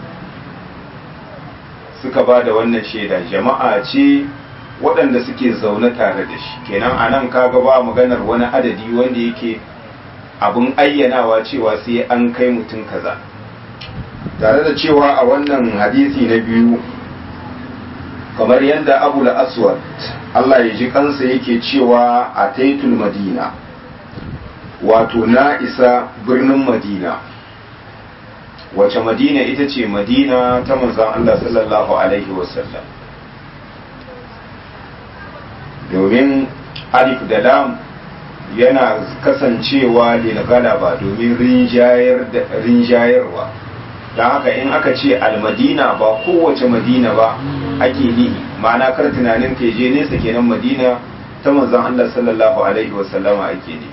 suka ba da wannan shaida jama'a ce waɗanda suke zaune tare da shi kenan a nan kaga ba maganar wani adadi wanda yake abin ayyanawa cewa sai an kai mutum kaza tare da cewa a wannan hadisi na biyu kamar yadda abu aswad Allah ya ji kansa yake cewa a taitul madina wato na isa birnin madina wace madina ita ce madina ta manzan Allah sallallahu alaihi wasallam domin alif da lam yana kasancewa lil galaba domin rinjayarwa don haka in aka ce almadina ba kowace madina ba ake nihi ma'ana kar tunanin ka je nesa kenan madina ta manzon Allah sallallahu alaihi wasallama ake ne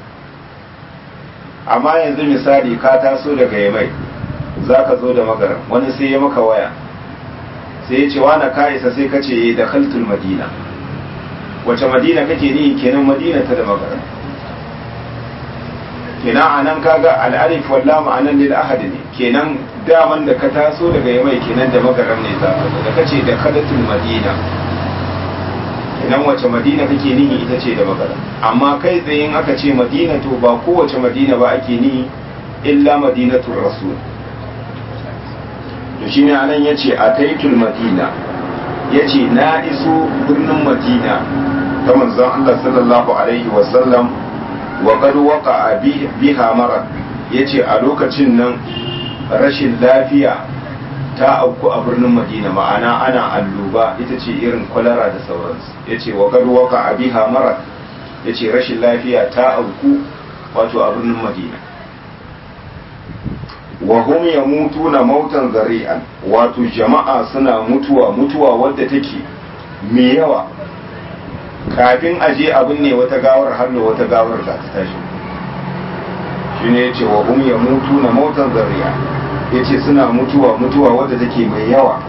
amma yanzu misali ka taso daga yamai za ka zo da magara wani sai ya maka waya sai ya ce wani ka isa sai ka ce da khaltul madina wace madina kake nihi kenan madina ta da magara kenan a nan kaga al'arif walla ma'anan lil ahad ne kenan daman da ka taso daga yamai kenan da magaram ne za ka da kace da kadatul madina kenan wace madina kake nihi ita ce da magaram amma kai tsaye in aka ce madina to ba kowace madina ba ake nihi illa madinatul rasul to shine anan yace ataitul madina yace na iso birnin madina ta manzon Allah sallallahu alaihi wasallam wa qad waqa'a biha marad yace a lokacin nan rashin lafiya ta auku a birnin Madina ma'ana ana alluba ita ce irin kwalara da sauransu yace wa qad waqa'a biha marad yace rashin lafiya ta auku wato a birnin Madina wa hum yamutuna mautan zari'an wato jama'a suna mutuwa mutuwa wadda take mai yawa kafin aje abin ne wata gawar hannu wata gawar za ta tashi shi ne ya ce wa hum ya mutu na mautan zariya ya ce suna mutuwa mutuwa wadda take mai yawa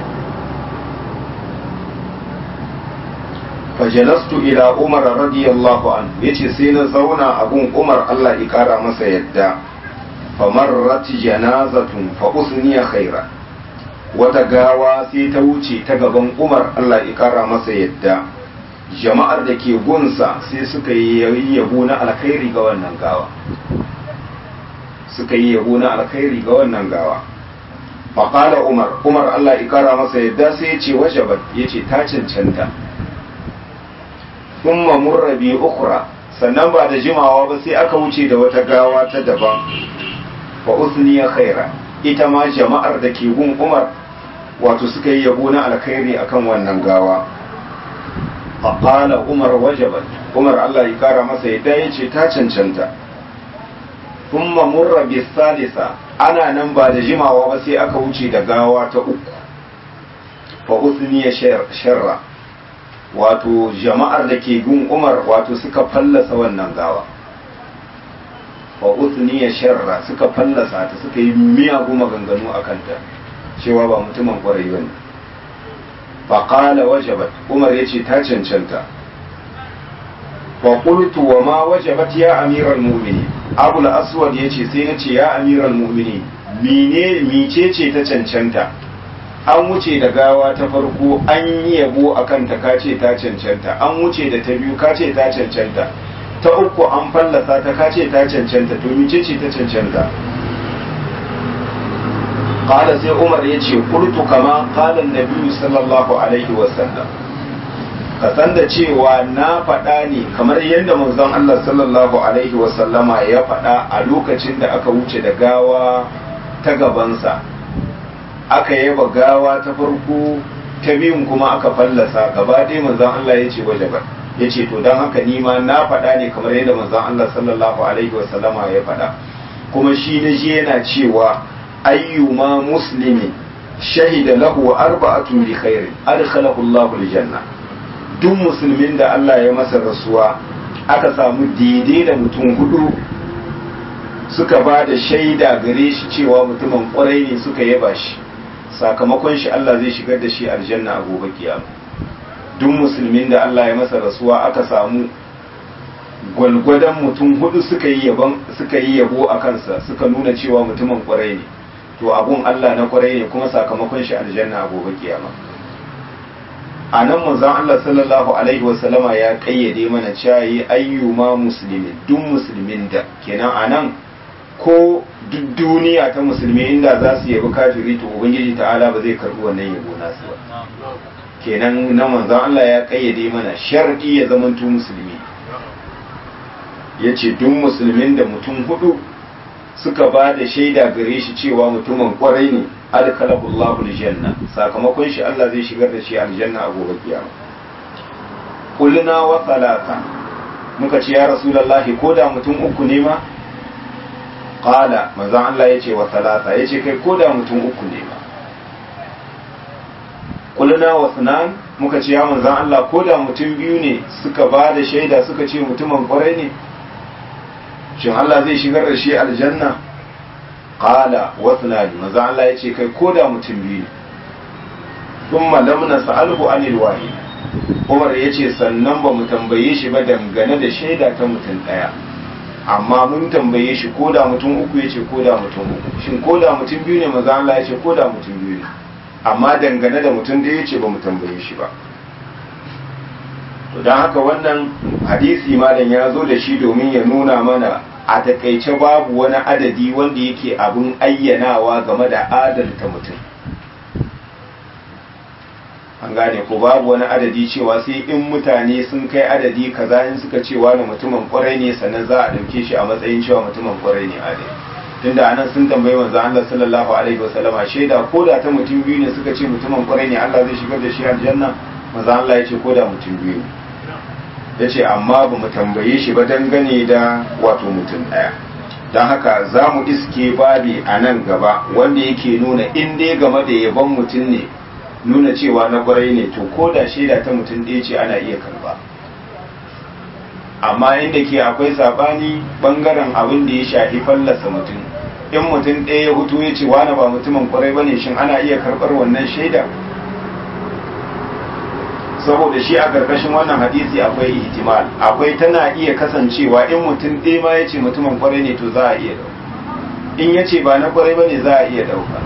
fajalastu ila umar radiyallahu an ya ce sai na zauna abun umar allah ya kara masa yadda famarrat janazatun fa usniya khaira wata gawa sai ta wuce ta gaban umar allah ya kara masa yadda jama'ar da ke gunsa sai suka yi yabo na alkhairi ga wannan gawa suka yi yabo na alkhairi ga wannan gawa faƙala umar umar allah ikara masa yadda sai ya ce wajabat ya ce ta cancanta kuma murrabi ukura sannan ba da jimawa ba sai aka wuce da wata gawa ta daban fa usniya khaira ita ma jama'ar da ke gun umar wato suka yi yabo na alkhairi akan wannan gawa faƙala umar wajabat umar Allah ya kara masa yadda ya ce ta cancanta kuma murra salisa ana nan ba da jimawa ba sai aka wuce da gawa ta uku fa usniya sharra wato jama'ar da ke gun umar wato suka fallasa wannan gawa fa uthniya sharra suka fallasa ta suka yi miyagu maganganu a kanta cewa ba mutumin kwarai bane fa qala wajabat umar yace ta cancanta fa qultu wa ma wajabat ya amiral mu'minin abul aswad yace sai nace ya amiral mu'minin mene micece ta cancanta an wuce da gawa ta farko an yi yabo akan ta kace ta cancanta an wuce da ta biyu kace ta cancanta ta uku an fallasa ta kace ta cancanta to mice ce ta cancanta qala sai umar ya ce qultu kama qala annabi sallallahu alaihi wasallam ka san da cewa na faɗa ne kamar yadda manzon Allah sallallahu alaihi wasallama ya faɗa a lokacin da aka wuce da gawa ta gabansa aka yaba gawa ta farko ta biyun kuma aka fallasa gaba ɗaya manzon Allah ya ce wajabar ya ce to don haka nima na faɗa ne kamar yadda manzon Allah sallallahu alaihi wasallama ya faɗa kuma shi na ji yana cewa ayyuma muslimi shahida lahu arba'atun bi khairin adkhalahu Allahu aljanna duk musulmin da Allah ya masa rasuwa aka samu daidai da mutum hudu suka ba da shaida gare shi cewa mutumin kwarai ne suka yaba shi sakamakon shi Allah zai shigar da shi aljanna a gobe kiyama duk musulmin da Allah ya masa rasuwa aka samu gwalgwadon mutum hudu suka yi yabon suka yi yabo a kansa suka nuna cewa mutumin kwarai ne to abun Allah na kwarai ne kuma sakamakon shi aljanna a gobe kiyama a nan manzon Allah sallallahu alaihi wasallama ya kayyade mana cewa yi ayyuma musulmi duk musulmin da kenan a nan ko duk duniya ta musulmi inda za su yabi kafiri to ubangiji ta'ala ba zai karbi wannan yabo nasu ba kenan na manzon Allah ya kayyade mana shar'i ya zamanto musulmi ya ce duk musulmin da mutum hudu suka ba da shaida gare shi cewa mutumin kwarai ne adkalahu Allahu aljanna sakamakon shi Allah zai shigar da shi aljanna a gobe kiyama qulna wa thalatha muka ce ya rasulullahi ko da mutum uku ne ma qala manzon Allah yace wa thalatha yace kai ko da mutum uku ne ma qulna wa sunan muka ce ya manzon Allah ko da mutum biyu ne suka ba da shaida suka ce mutumin kwarai ne shin Allah zai shigar da shi aljanna qala wa sunani manzo Allah yace kai koda mutum biyu ne thumma lam nas'alhu anil wahid Umar yace sannan ba mu tambaye shi ba dangane da shaida ta mutum daya amma mun tambaye shi koda mutum uku yace koda mutum uku shin koda mutum biyu ne manzo Allah yace koda mutum biyu ne amma dangane da mutum daya yace ba mu tambaye shi ba to don haka wannan hadisi malam ya zo da shi domin ya nuna mana a takaice babu wani adadi wanda yake abin ayyanawa game da adalta mutum an gane ko babu wani adadi cewa sai in mutane sun kai adadi kaza in suka ce wani mutumin kwarai ne sannan za a ɗauke shi a matsayin cewa mutumin kwarai ne adali tunda anan sun tambayi manzo Allah sallallahu alaihi wasallama shaida ko da ta mutum biyu ne suka ce mutumin kwarai ne Allah zai shigar da shi aljanna manzo Allah ya ce ko da mutum biyu ne ya ce amma ba mu tambaye shi ba dangane da wato mutum ɗaya don haka za mu iske babi a nan gaba wanda yake nuna in dai game da yaban mutum ne nuna cewa na kwarai ne to ko da shaida ta mutum ɗaya ce ana iya karba amma inda ke akwai sabani bangaren abin da ya shafi fallasa mutum in mutum ɗaya ya hutu ya ce wani ba mutumin kwarai ba ne shin ana iya karɓar wannan shaida saboda shi a karkashin wannan hadisi akwai ihtimal akwai tana iya kasancewa in mutum ɗaya ma ya ce mutumin kwarai ne to za a iya ɗauka in ya ce ba na kwarai ba ne za a iya ɗauka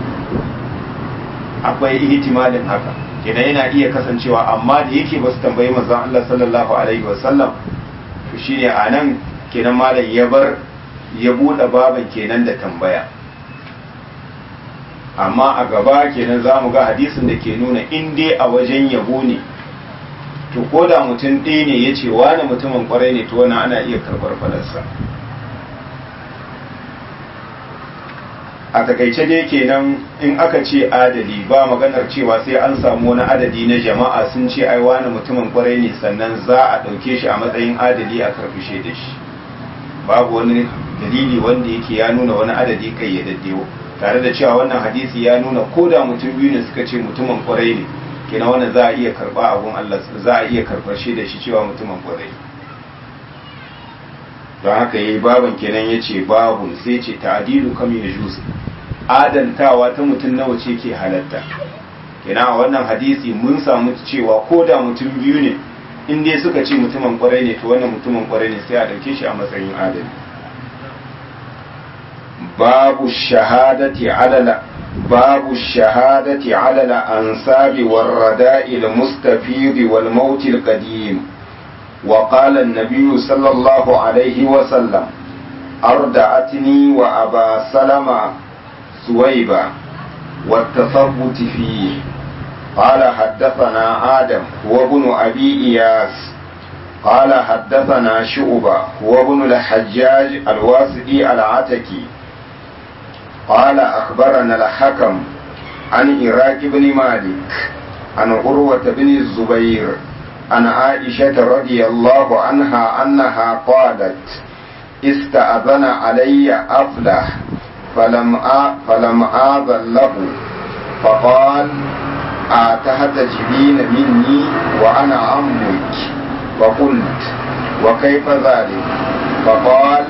akwai ihtimalin haka kenan yana iya kasancewa amma da yake ba su tambayi manzon Allah sallallahu alaihi wasallam to shine a nan kenan malam ya bar ya buɗe baban kenan da tambaya amma a gaba kenan za mu ga hadisin da ke nuna in dai a wajen yabo ne to ko da mutum ɗaya ne ya ce wani mutumin kwarai ne to wani ana iya karɓar fadarsa a takaice dai kenan in aka ce adali ba maganar cewa sai an samu wani adadi na jama'a sun ce ai wani mutumin kwarai ne sannan za a ɗauke shi a matsayin adali a karfishe da shi babu wani dalili wanda yake ya nuna wani adadi kai ya daddewa tare da cewa wannan hadisi ya nuna ko da mutum biyu ne suka ce mutumin kwarai ne kina wannan za a iya karba abun Allah za a iya karbar shi da shi cewa mutumin kwarai don haka yayi baban kenan yace babun sai ce ta'dilu kam yajuz adaltawa ta mutum nawa ce ke halatta kenan a wannan hadisi mun samu cewa ko da mutum biyu ne in dai suka ce mutumin kwarai ne to wannan mutumin kwarai ne sai a dauke shi a matsayin adali babu shahadati alala باب الشهادة على الأنساب والرداء المستفيض والموت القديم وقال النبي صلى الله عليه وسلم أردعتني وأبا سلمة سويبة والتثبت فيه قال حدثنا آدم هو ابن أبي إياس قال حدثنا شعبة هو ابن الحجاج الواسطي العتكي قال أخبرنا الحكم عن إراك بن مالك عن عروة بن الزبير عن عائشة رضي الله عنها أنها قالت استأذن علي أفلح فلم آ فلم آذن له فقال أتهتجبين مني وأنا عمك فقلت وكيف ذلك فقال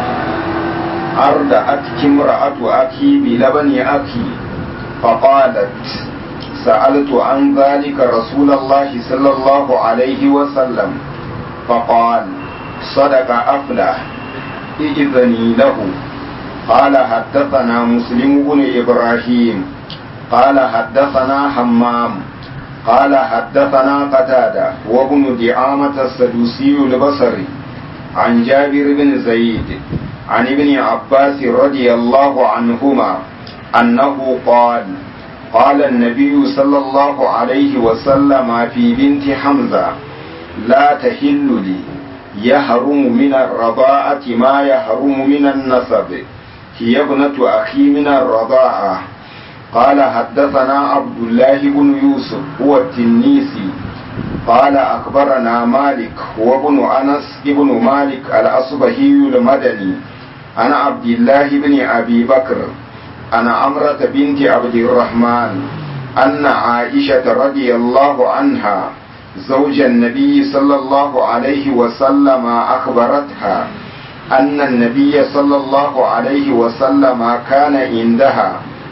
أردأتك امرأة أخي بلبن أخي فقالت سألت عن ذلك رسول الله صلى الله عليه وسلم فقال صدق أفلح إذني له قال حدثنا مسلم بن إبراهيم قال حدثنا حمام قال حدثنا قتادة وابن دعامة السدوسي البصري عن جابر بن زيد عن ابن عباس رضي الله عنهما أنه قال قال النبي صلى الله عليه وسلم في بنت حمزة لا تحل لي يحرم من الرضاعة ما يحرم من النسب هي ابنة أخي من الرضاعة قال حدثنا عبد الله بن يوسف هو التنيسي قال أخبرنا مالك هو ابن أنس ابن مالك الأصبهي المدني عن عبد الله بن أبي بكر عن عمرة بنت عبد الرحمن أن عائشة رضي الله عنها زوج النبي صلى الله عليه وسلم أخبرتها أن النبي صلى الله عليه وسلم كان عندها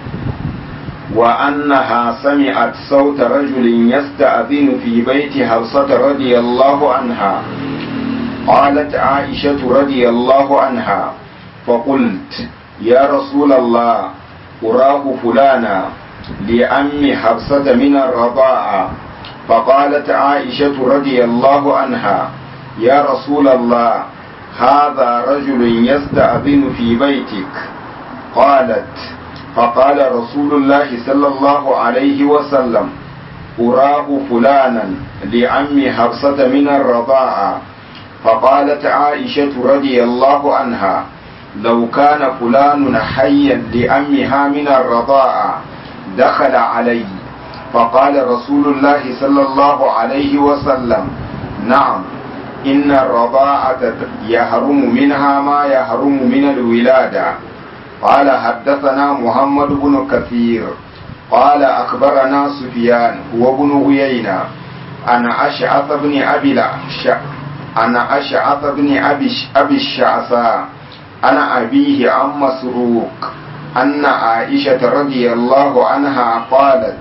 وأنها سمعت صوت رجل يستأذن في بيت حفصة رضي الله عنها قالت عائشة رضي الله عنها فقلت يا رسول الله أراه فلانا لأم حفصة من الرضاعة فقالت عائشة رضي الله عنها يا رسول الله هذا رجل يستأذن في بيتك قالت فقال رسول الله صلى الله عليه وسلم أراه فلانا لعم حفصة من الرضاعة فقالت عائشة رضي الله عنها لو كان فلان حيا لأمها من الرضاعة دخل علي فقال رسول الله صلى الله عليه وسلم نعم إن الرضاعة يحرم منها ما يحرم من الولادة قال حدثنا محمد بن كثير قال أخبرنا سفيان هو بن عيينة أنا أشعث بن أبي أنا أشعث بن أبي الشعثاء أنا أبيه عن مسروق أن عائشة رضي الله عنها قالت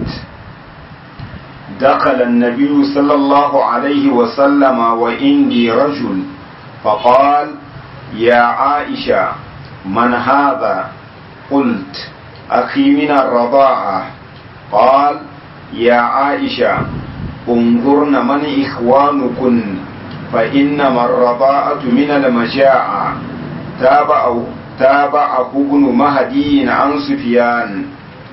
دخل النبي صلى الله عليه وسلم وإني رجل فقال يا عائشة من هذا قلت أخي من الرضاعة قال يا عائشة انظرن من إخوانكن فإنما الرضاعة من المجاعة تابعه تابعه ابن مهدي عن سفيان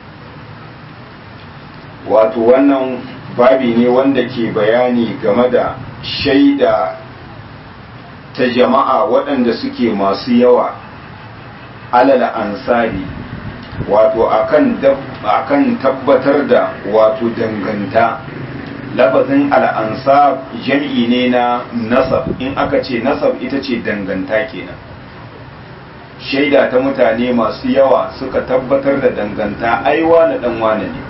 wato wannan babi ne wanda ke bayani game da shaida ta jama'a waɗanda suke masu yawa alal ansari wato akan akan tabbatar da wato danganta lafazin al'ansab jam'i ne na nasab in aka ce nasab ita ce danganta kenan shaida ta mutane masu yawa suka tabbatar da danganta aiwa na dan wane ne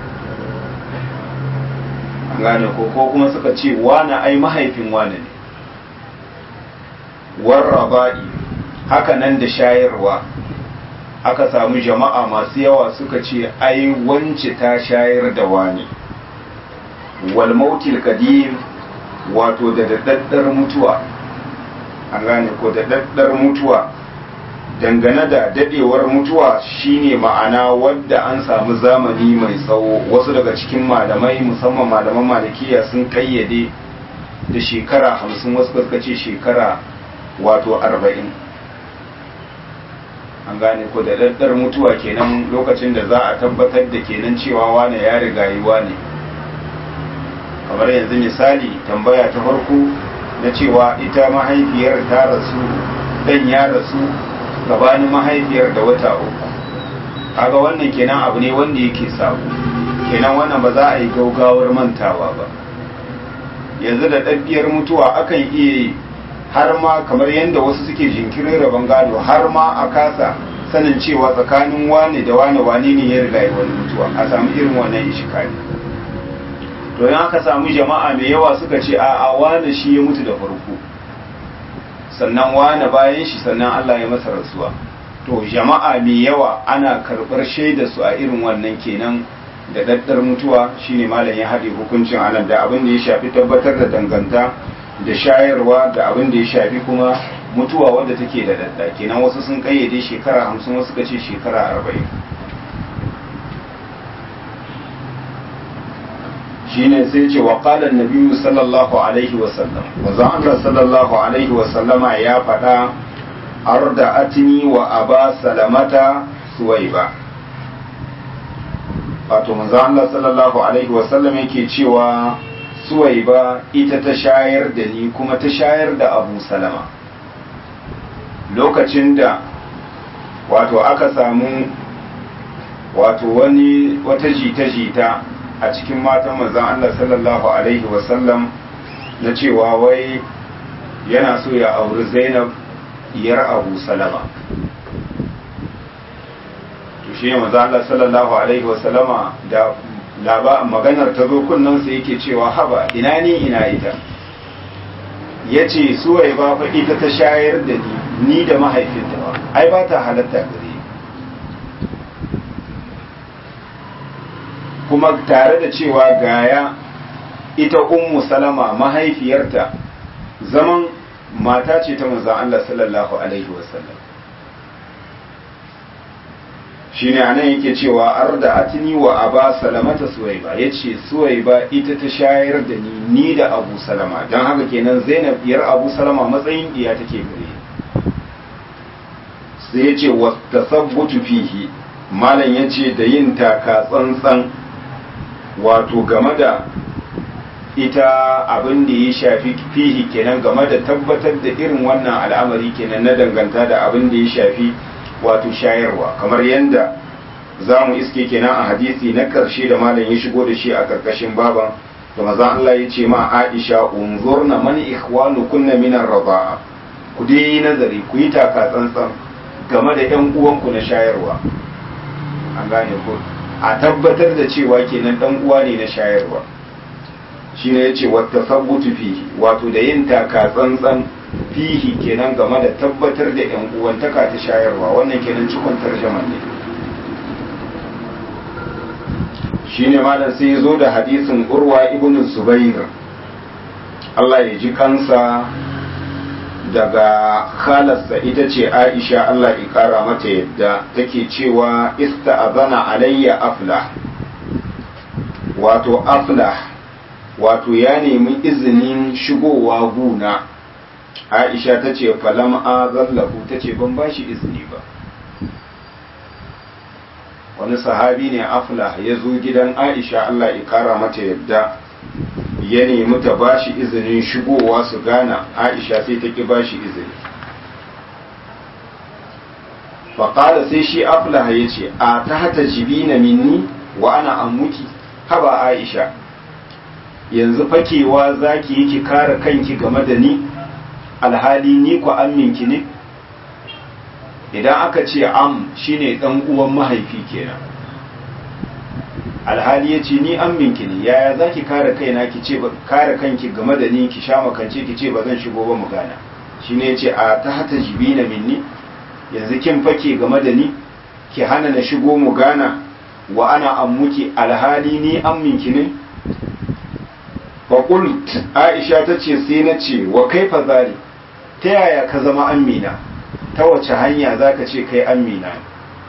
gane ko ko kuma suka ce wane ai mahaifin wane ne warraba'i haka nan da shayarwa aka samu jama'a masu yawa suka ce ai wance ta shayar da wani wal mautil qadim wato da daddar mutuwa an gane ko da daddar mutuwa dangane da dadewar mutuwa shine ma'ana wadda an samu zamani mai tsawo wasu daga cikin malamai musamman malaman malikiya sun kayyade da shekara hamsin wasu suka ce shekara wato arba'in an gane ko da daddar mutuwa kenan lokacin da za a tabbatar da kenan cewa wane ya riga yi wane kamar yanzu misali tambaya ta farko na cewa ita mahaifiyar ta rasu dan ya rasu gabanin mahaifiyar da wata uku kaga wannan kenan abu ne wanda yake sabo kenan wannan ba za a yi gaugawar mantawa ba yanzu da ɗabbiyar mutuwa akan iya yi har ma kamar yadda wasu suke jinkirin rabon gado har ma a kasa sanin cewa tsakanin wane da wane wane ne ya riga wani mutuwa a samu irin wannan ishikari to yan aka samu jama'a mai yawa suka ce a a wane shi ya mutu da farko sannan wane bayan shi sannan Allah ya masa rasuwa to jama'a mai yawa ana karɓar shaida su a irin wannan kenan da daddar mutuwa shine malam ya haɗe hukuncin anan da abin da ya shafi tabbatar da danganta da shayarwa da abin da ya shafi kuma mutuwa wadda take da dadda kenan wasu sun kayyade shekara hamsin wasu ka ce shekara arba'in shine sai ce wa qala an sallallahu alaihi wa sallam manzo Allah sallallahu alaihi wa sallama ya faɗa arda atini wa aba salamata suwaiba wato manzo Allah sallallahu alaihi wa sallam yake cewa suwaiba ita ta shayar da ni kuma ta shayar da abu salama lokacin da wato aka samu wato wani wata jita-jita a cikin matan manzan Allah sallallahu Alaihi wasallam na cewa wai yana so ya auri zainab diyar abu salama to shi manzan Allah sallallahu Alaihi wasallama da laba maganar ta zo kunnansa yake cewa haba ina ni ina ita ya ce suwai ba fa ita ta shayar da ni ni da mahaifinta ba ai ba ta halatta gare kuma tare da cewa gaya ita ummu salama mahaifiyarta zaman mata ce ta manzan Allah sallallahu alaihi wasallam shine anan yake cewa arda atini wa aba salamata suwaiba yace suwaiba ita ta shayar da ni ni da abu salama dan haka kenan zainab diyar abu salama matsayin diya take gare sai yace wa tasabbutu fihi malam yace da yin taka tsantsan wato game da ita abin da ya shafi fihi kenan game da tabbatar da irin wannan al'amari kenan na danganta da abin da ya shafi wato shayarwa kamar yadda za mu iske kenan a hadisi na karshe da malam ya shigo da shi a karkashin baban da maza Allah ya ce ma Aisha unzurna man ikhwanu kunna min ar-raba'a ku dai nazari ku yi taka tsantsan game da ƴan uwanku na shayarwa an gane ko a tabbatar da cewa kenan dan uwa ne na shayarwa shine yace wata sabbutu fihi wato da yin taka tsantsan fihi kenan game da tabbatar da yan uwantaka ta shayarwa wannan kenan cikon tarjaman ne shine malam sai ya zo da hadisin urwa ibn zubair Allah ya ji kansa daga khalarsa ita ce aisha Allah ya kara mata yadda take cewa ista'azana alayya aflah wato aflah wato ya nemi izinin shigowa guna aisha ta ce falam azallahu ta ce ban ba shi izini ba wani sahabi ne aflah ya zo gidan aisha Allah ya kara mata yadda ya nemi ta ba shi izinin shigowa su gana aisha sai ta ki ba shi izini faƙada sai shi aflah ya ce a ta hata jibina minni wa ana ammuki haba aisha yanzu fakewa zaki yi ki kare kanki game da ni alhali ni ku amminki ne idan aka ce am shine dan uwan mahaifi kenan alhali ya ce ni amminki ne yaya za ki kare kaina ki ce kare kanki game da ni ki sha makance ki ce ba zan shigo ba mu gana shi ne ce a ta hata jibina minni yanzu kin fake game da ni ki hana na shigo mu gana wa ana ammuki alhali ni amminki ne faƙult aisha ta ce sai na ce wa kai zali ta yaya ka zama amina ta wace hanya za ka ce kai amina ne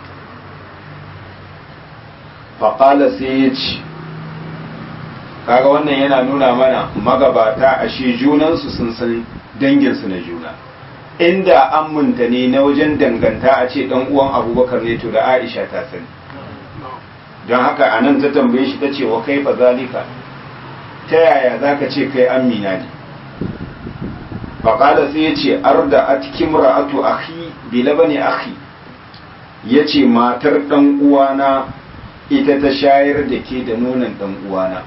faƙala sai ya ce kaga wannan yana nuna mana magabata ashe junansu sun san danginsu na juna inda amminta ne na wajen danganta a ce dan uwan abubakar ne to da aisha ta sani don haka a nan ta tambaye shi ta ce wa kai fa zalika ta yaya za ka ce kai amina ne faƙada sai ya ce arda a cikin ra'atu akhi bila ne akhi ya ce matar ɗan uwana ita ta shayar da ke da nonon ɗan uwana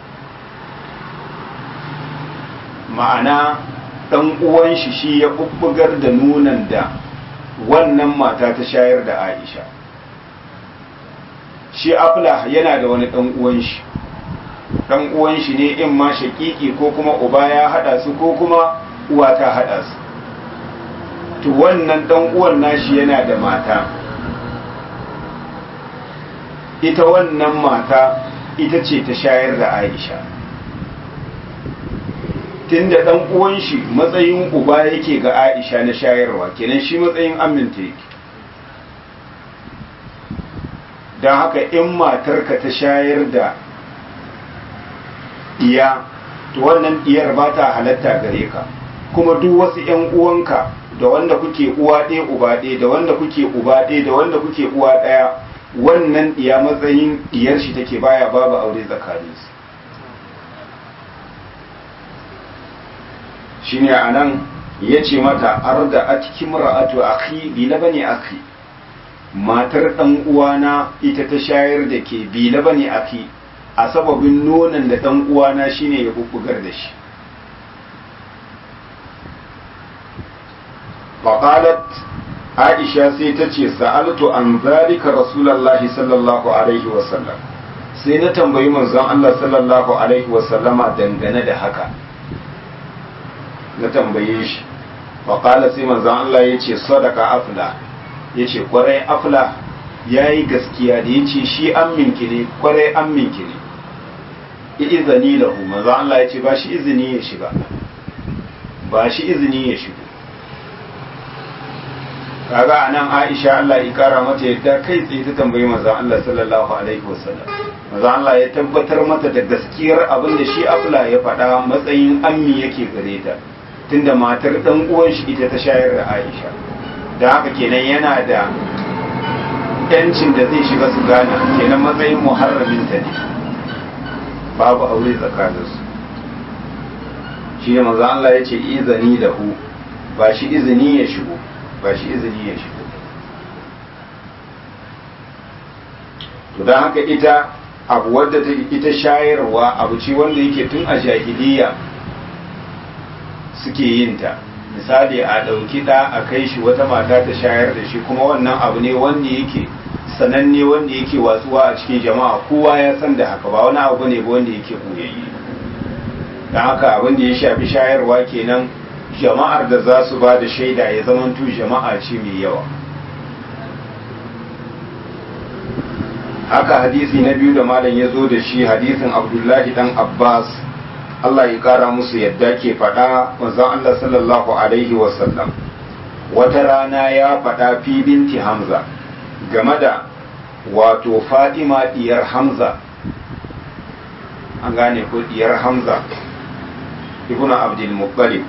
ma'ana ɗan uwan shi shi ya bubbugar da nonon da wannan mata ta shayar da aisha shi afla yana da wani ɗan uwan shi dan uwan shi ne in ma shakiki ko kuma uba ya hada su ko kuma uwa ta hada su to wannan dan uwan nashi yana da mata ita wannan mata ita ce ta shayar da Aisha tunda dan uwan shi matsayin uba yake ga Aisha na shayarwa kenan shi matsayin aminta yake don haka in matarka ta shayar da iya to wannan diyar ba ta halatta gare ka kuma duk wasu ‘yan uwanka da wanda kuke uwa ɗaya uba ɗaya da wanda kuke uba ɗaya da wanda kuke uwa ɗaya wannan diya matsayin diyar shi take baya babu aure tsakaninsu shine a nan ya ce mata arda a cikin ra'atu akhi bi labani akhi matar ɗan uwana ita ta shayar da ke bi labani akhi a sababin nonon da ɗan uwana shine ya bubbugar da shi faƙalat aisha sai ta ce sa'altu an zalika rasulallahi sallallahu alaihi wasallam sai na tambayi manzon Allah sallallahu alaihi wasallama dangane da haka na tambaye shi faƙala sai manzon Allah ya ce sadaka afla ya ce kwarai afla ya yi gaskiya da ya ce shi an minki ne kwarai an minki ne izini lahu manzo Allah ya ce ba shi izini ya shiga ba shi izini ya shigo kaga anan Aisha Allah ya kara mata yadda kai tsaye ta tambayi manzo Allah sallallahu alaihi wasallam manzo Allah ya tabbatar mata da gaskiyar abin da shi Afla ya faɗa matsayin ammi yake gare ta tunda matar dan uwan shi ita ta shayar da Aisha da haka kenan yana da yancin da zai shiga su gana kenan matsayin muharramin ta ne babu aure tsakaninsu shi ne maza Allah ya ce izini da hu ba shi izini ya shigo ba shi izini ya shigo to don haka ita abu wadda ta ita shayarwa abu ce wanda yake tun a jahiliya suke yin ta misali a ɗauki ɗa a kai shi wata mata ta shayar da shi kuma wannan abu ne wanda yake sananne wanda yake watsuwa a cikin jama'a kowa ya san da haka ba wani abu ne ba wanda yake koyayye don haka abin da ya shafi shayarwa kenan jama'ar da za su ba da shaida ya zamanto jama'a ce mai yawa haka hadisi na biyu da malam ya zo da shi hadisin abdullahi dan abbas Allah ya kara musu yadda ke faɗa manzon Allah sallallahu alaihi wasallam wata rana ya faɗa fi binti hamza game da wato Fatima diyar Hamza an gane ko diyar Hamza ibn Abdul Muttalib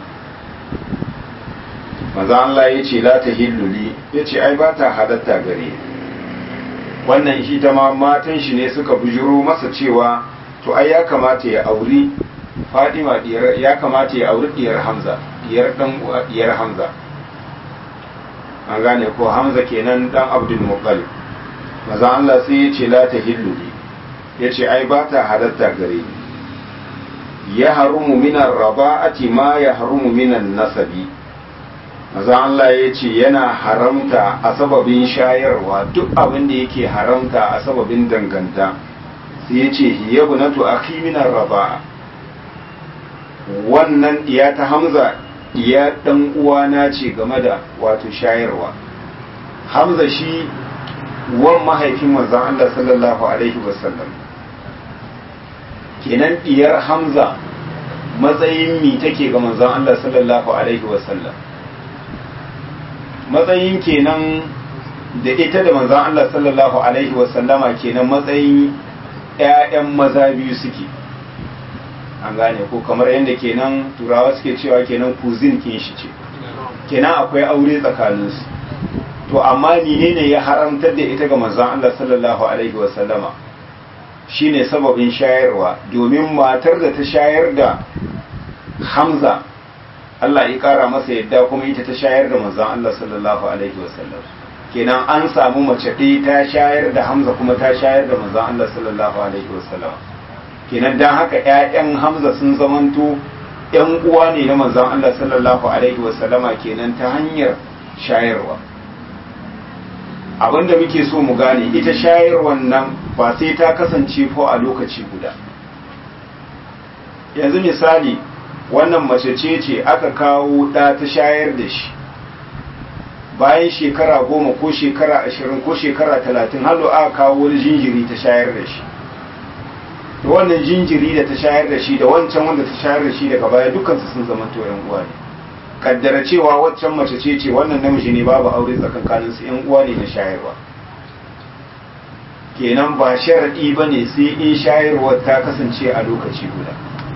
maza Allah ya ce la ta hilluli ya ce ai ba ta halatta gare wannan shi ta ma matan shi ne suka bujiro masa cewa to ai ya kamata ya auri Fatima diyar ya kamata ya auri diyar Hamza diyar dan diyar Hamza an gane ko Hamza kenan dan Abdul Muttalib maza Allah sai ya ce la ta hilluli ya ce ai ba ta halatta gare ni ya harumu minan raba'ati ma ya harumu minan nasabi maza Allah ya ce yana haramta a sababin shayarwa duk abin da yake haramta a sababin danganta sai ya ce hiya bunatu akhi minan raba'a wannan iya ta hamza iya dan uwana ce game da wato shayarwa hamza shi wan mahaifin manzon Allah sallallahu alaihi wasallam kenan diyar hamza matsayin mi take ga manzon Allah sallallahu alaihi wasallam matsayin kenan da ita da manzon Allah sallallahu alaihi wasallama kenan matsayin ƴaƴan maza biyu suke an gane ko kamar yadda kenan turawa suke cewa kenan kuzin kin shi ce kenan akwai aure tsakaninsu to amma menene ya haramtar da ita ga manzon Allah sallallahu alaihi wasallama shine sababin shayarwa domin matar da ta shayar da Hamza Allah ya kara masa yadda kuma ita ta shayar da manzon Allah sallallahu alaihi wasallam kenan an samu mace ɗaya ta shayar da Hamza kuma ta shayar da manzon Allah sallallahu alaihi wasallam kenan dan haka ƴaƴan Hamza sun zamanto ƴan uwa ne na manzon Allah sallallahu alaihi wasallama kenan ta hanyar shayarwa abinda muke so mu gane ita shayarwan nan ba sai ta kasance ko a lokaci guda yanzu misali wannan mace ce ce aka kawo ɗa ta shayar da shi bayan shekara goma ko shekara ashirin ko shekara talatin halo aka kawo wani jinjiri ta shayar da shi da wannan jinjiri da ta shayar da shi da wancan wanda ta shayar da shi daga baya dukansu sun zama to yan uwa ne kaddara cewa waccan mace ce ce wannan namiji ne babu aure tsakankanin su yan uwa ne na shayarwa kenan ba sharadi bane sai in shayarwar ta kasance a lokaci guda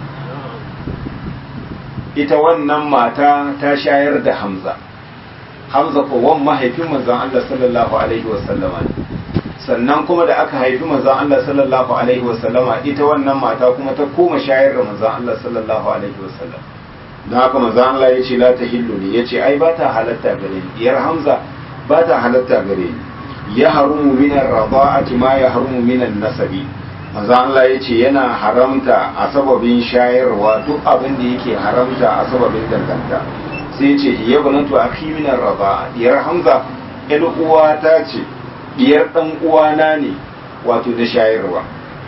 ita wannan mata ta shayar da Hamza Hamza ko wan mahaifin manzon Allah sallallahu alaihi wasallama ne sannan kuma da aka haifi manzon Allah sallallahu alaihi wasallama ita wannan mata kuma ta koma shayar da manzon Allah sallallahu alaihi wasallam don haka manzon Allah ya ce la ta hillu ne ya ce ai ba ta halatta gare ni diyar Hamza ba ta halatta gare ni ya harumu min ar-rada'ati ma ya harumu min an-nasabi manzo Allah ya ce yana haramta a sababin shayarwa duk abin da yake haramta a sababin danganta sai ce ya banatu akhi min ar-raba diyar Hamza ɗan uwa ta ce diyar dan uwana ne wato da shayarwa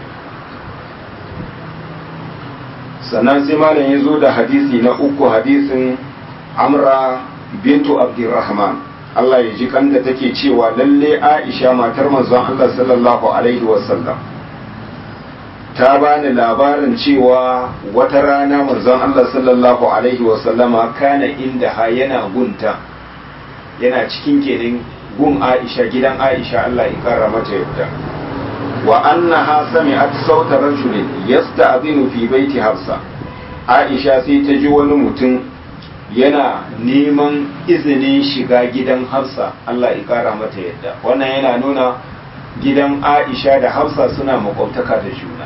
sannan sai malam ya zo da hadisi na uku hadisin Amra bintu Abdurrahman Allah ya ji kanta take cewa lalle Aisha matar manzon Allah sallallahu alaihi wasallam ta bani labarin cewa wata rana manzon Allah sallallahu alaihi wasallama kana inda ha yana gunta yana cikin kenan gun Aisha gidan Aisha Allah ya kara mata yadda wa annaha sami'at sauta rajulin yasta'dhinu fi baiti Hafsa Aisha sai ta ji wani mutum yana neman izinin shiga gidan Hafsa Allah ya kara mata yadda wannan yana nuna gidan Aisha da Hafsa suna makwabtaka da juna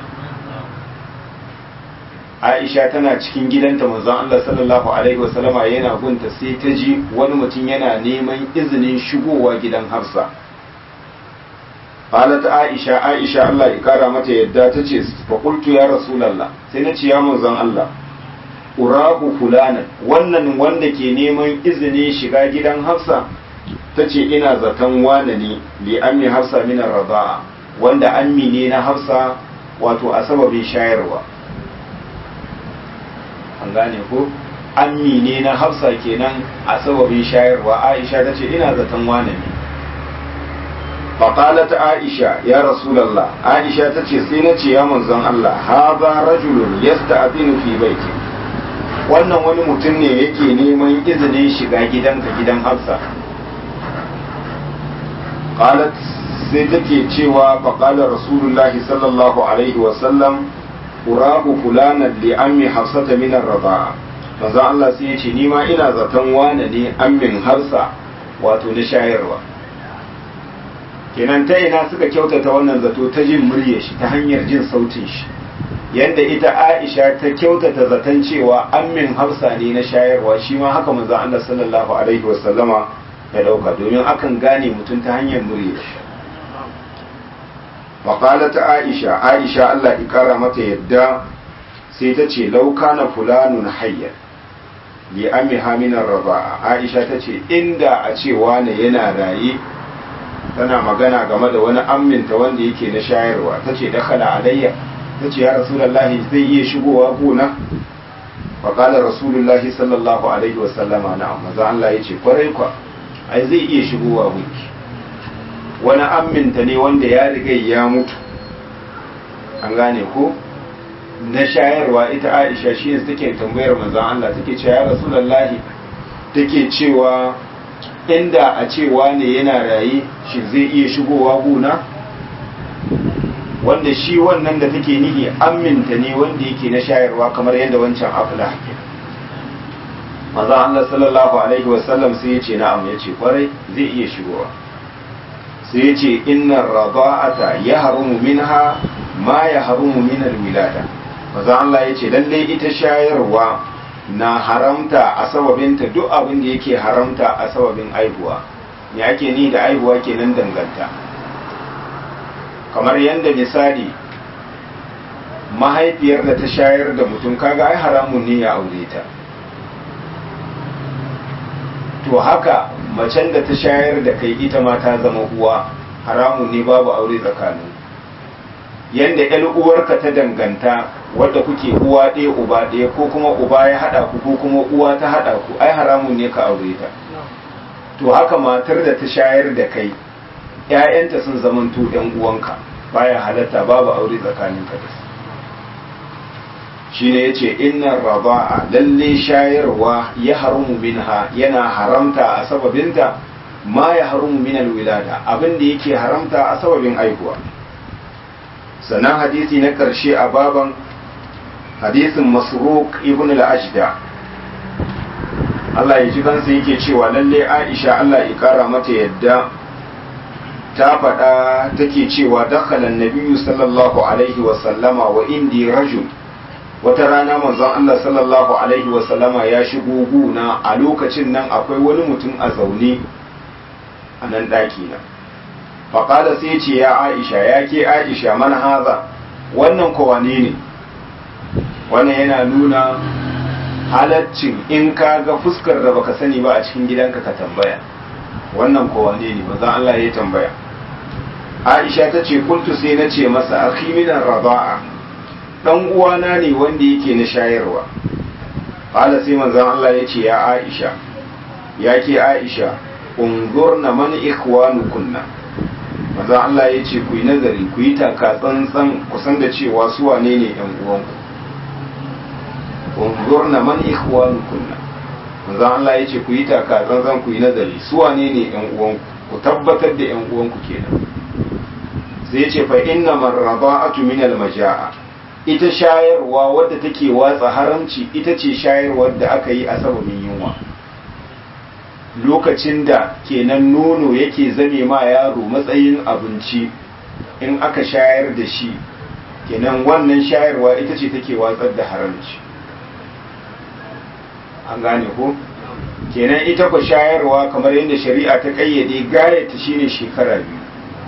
Aisha tana cikin gidanta manzon Allah sallallahu alaihi wasallama yana gunta sai ta ji wani mutum yana neman izinin shigowa gidan Hafsa qalat Aisha Aisha Allah ya kara mata yadda ta ce fa qultu ya rasulullah sai na ce ya manzon Allah urahu fulana wannan wanda ke neman izinin shiga gidan Hafsa ta ce ina zaton wane ne li ammi Hafsa min ar wanda ammi ne na Hafsa wato a sababin shayarwa an gane ko ammi ne na hafsa kenan a sababin shayarwa aisha ta ce ina zaton wane ne faƙalat aisha ya rasulallah aisha ta ce sai na ce ya manzon Allah haza rajulun yasta'dinu fi baiti wannan wani mutum ne yake neman izinin shiga gidanka gidan hafsa qalat sai take cewa faqala rasulullahi sallallahu alaihi wa sallam urahu fulanan li ammi hafsata min ar-rida'a manzo Allah sai yace ni ma ina zaton wane ne ammin hafsa wato na shayarwa kenan ta ina suka kyautata wannan zato ta jin muryar shi ta hanyar jin sautin shi yanda ita Aisha ta kyautata zaton cewa ammin hafsa ne na shayarwa shi ma haka manzo Allah sallallahu alaihi wasallama ya dauka domin akan gane mutum ta hanyar muryar shi faƙalat aisha aisha allah ikara mata yadda sai ta ce lauka na fulanun hayyar li ami haminar raba aisha ta ce inda a ce wane yana raye tana magana game da wani amminta wanda yake na shayarwa ta ce dakala alayya ta ce ya rasulallahi zai iya shigowa gona faƙalar rasulullahi sallallahu alaihi wasallama na maza allah ya ce kwarai kwa ai zai iya shigowa gunki wani amminta ne wanda ya riga ya mutu an gane ko na shayarwa ita aisha shi ne take tambayar manzon Allah take cewa ya rasulullahi take cewa inda a cewa ne yana raye shi zai iya shigowa guna wanda shi wannan da take nihi aminta ne wanda yake na shayarwa kamar yadda wancan afla maza Allah sallallahu alaihi wasallam sai ya ce na'am ya ce kwarai zai iya shigowa sai ya ce inna rada'ata ya harumu minha ma ya harumu min wilada maza Allah ya ce lalle ita shayarwa na haramta a sababinta duk abin da yake haramta a sababin aihuwa me ake ni da aihuwa kenan danganta kamar yadda misali mahaifiyar da ta shayar da mutum kaga ai haramun ne ya aure ta to haka macen da ta shayar da kai ita ma ta zama uwa haramun ne babu aure tsakanin yadda yan uwarka ta danganta wadda kuke uwa ɗaya uba ɗaya ko kuma uba ya haɗa ku ko kuma uwa ta haɗa ku ai haramun ne ka aure ta to haka matar da ta shayar da kai ‘ya'yanta sun zamanto ‘yan uwanka baya halatta babu aure tsakanin ka da su shi ne ya ce innan raba'a lalle shayarwa ya haramu minha yana haramta a sababinta ma ya haramu minal wilada abin da yake haramta a sababin aihuwa sannan hadisi na ƙarshe a baban hadisin masruq ibn al-ashda Allah ya ji kansa yake cewa lalle Aisha Allah ya kara mata yadda ta faɗa take cewa dakhalan nabiyyu sallallahu alaihi wa sallama wa indi rajul wata rana manzon Allah sallallahu alaihi wa sallama ya shigo guna a lokacin nan akwai wani mutum a zaune a nan ɗaki na faƙada sai ce ya aisha ya ke aisha man haza wannan kowane ne wannan yana nuna halaccin in ka ga fuskar da baka sani ba a cikin gidanka ka tambaya wannan kowane ne manzon Allah ya tambaya aisha ta ce kuntu sai na ce masa akhi minan raba'a dan uwana ne wanda yake na shayarwa qala sai manzon Allah ya ce ya aisha ya ke aisha unzurna man ikhwanukunna manzon Allah ya ce ku yi nazari ku yi taka tsantsan kusan da cewa su wane ne yan uwanku unzurna man ikhwanukunna manzon Allah ya ce ku yi taka tsantsan ku yi nazari su wane ne yan uwanku ku tabbatar da yan uwanku kenan sai ya ce fa inna marraba'atu min al-maja'a ita shayarwa wadda take watsa haramci ita ce shayarwar da aka yi a sababin yunwa lokacin da kenan nono yake zame ma yaro matsayin abinci in aka shayar da shi kenan wannan shayarwa ita ce take watsar da haramci an gane ko kenan ita ku shayarwa kamar yadda shari'a ta kayyade gayata shine shekara biyu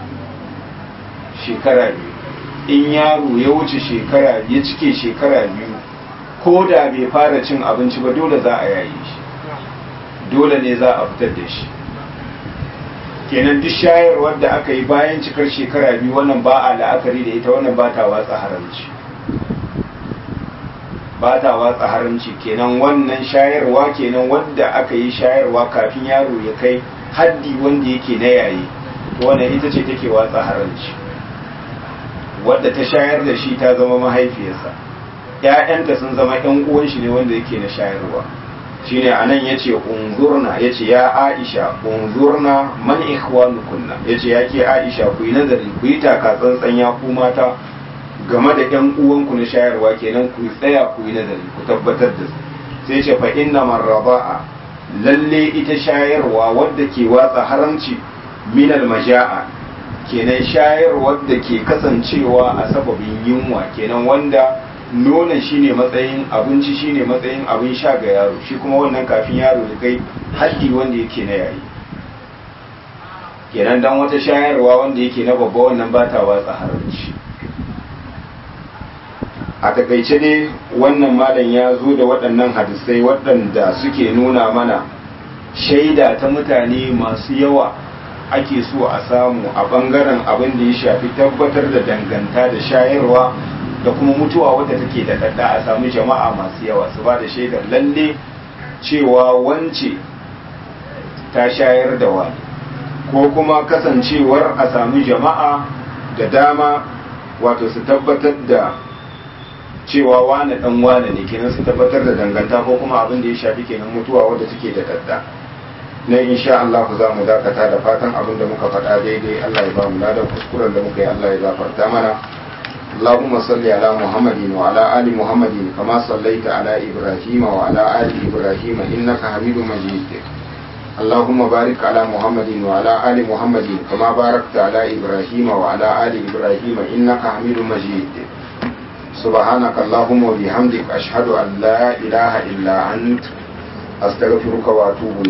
shekara biyu in yaro ya wuce shekara ya cike shekara biyu ko da bai fara cin abinci ba dole za a yaye shi dole ne za a fitar da shi kenan duk shayarwar da aka yi bayan cikar shekara biyu wannan ba a la'akari da ita wannan ba ta watsa haramci ba ta watsa haramci kenan wannan shayarwa kenan wanda aka yi shayarwa kafin yaro ya kai haddi wanda yake na yayi wannan ita ce take watsa haramci wadda ta shayar da shi ta zama mahaifiyarsa ‘ya'yanta sun zama ‘yan uwan shi ne wanda yake na shayarwa shine anan yace unzurna yace ya Aisha unzurna man ikhwanukunna yace yake Aisha ku yi nazari ku yi taka tsantsan ya ku mata game da ƴan uwanku na shayarwa kenan ku tsaya ku yi nazari ku tabbatar da su sai ce fa inna man raba'a lalle ita shayarwa wadda ke watsa haramci min maja'a kenan shayarwar da ke kasancewa a sababin yunwa kenan wanda nonon shine matsayin abinci shine matsayin abin sha ga yaro shi kuma wannan kafin yaro ya kai haddi wanda yake na yayi kenan dan wata shayarwa wanda yake na babba wannan ba ta watsa haramci a takaice dai wannan malam ya zo da waɗannan hadisai waɗanda suke nuna mana shaida ta mutane masu yawa ake so a samu a ɓangaren abin da ya shafi tabbatar da danganta da shayarwa da kuma mutuwa wadda take da dadda a samu jama'a masu yawa su ba da shaidar lalle cewa wance ta shayar da wani ko kuma kasancewar a sami jama'a da dama wato su tabbatar da cewa wane dan wane ne kenan su tabbatar da danganta ko kuma abin da ya shafi kenan mutuwa wadda take da dadda na insha Allah za mu dakata da fatan abin da muka faɗa daidai Allah ya ba mu ladan kuskuren da muka yi Allah ya gafarta mana اللهم صل على محمد وعلى آل محمد كما صليت على إبراهيم وعلى آل إبراهيم إنك حميد مجيد اللهم بارك على محمد وعلى آل محمد كما باركت على إبراهيم وعلى آل إبراهيم إنك حميد مجيد سبحانك اللهم وبحمدك أشهد أن لا إله إلا أنت أستغفرك وأتوب إليك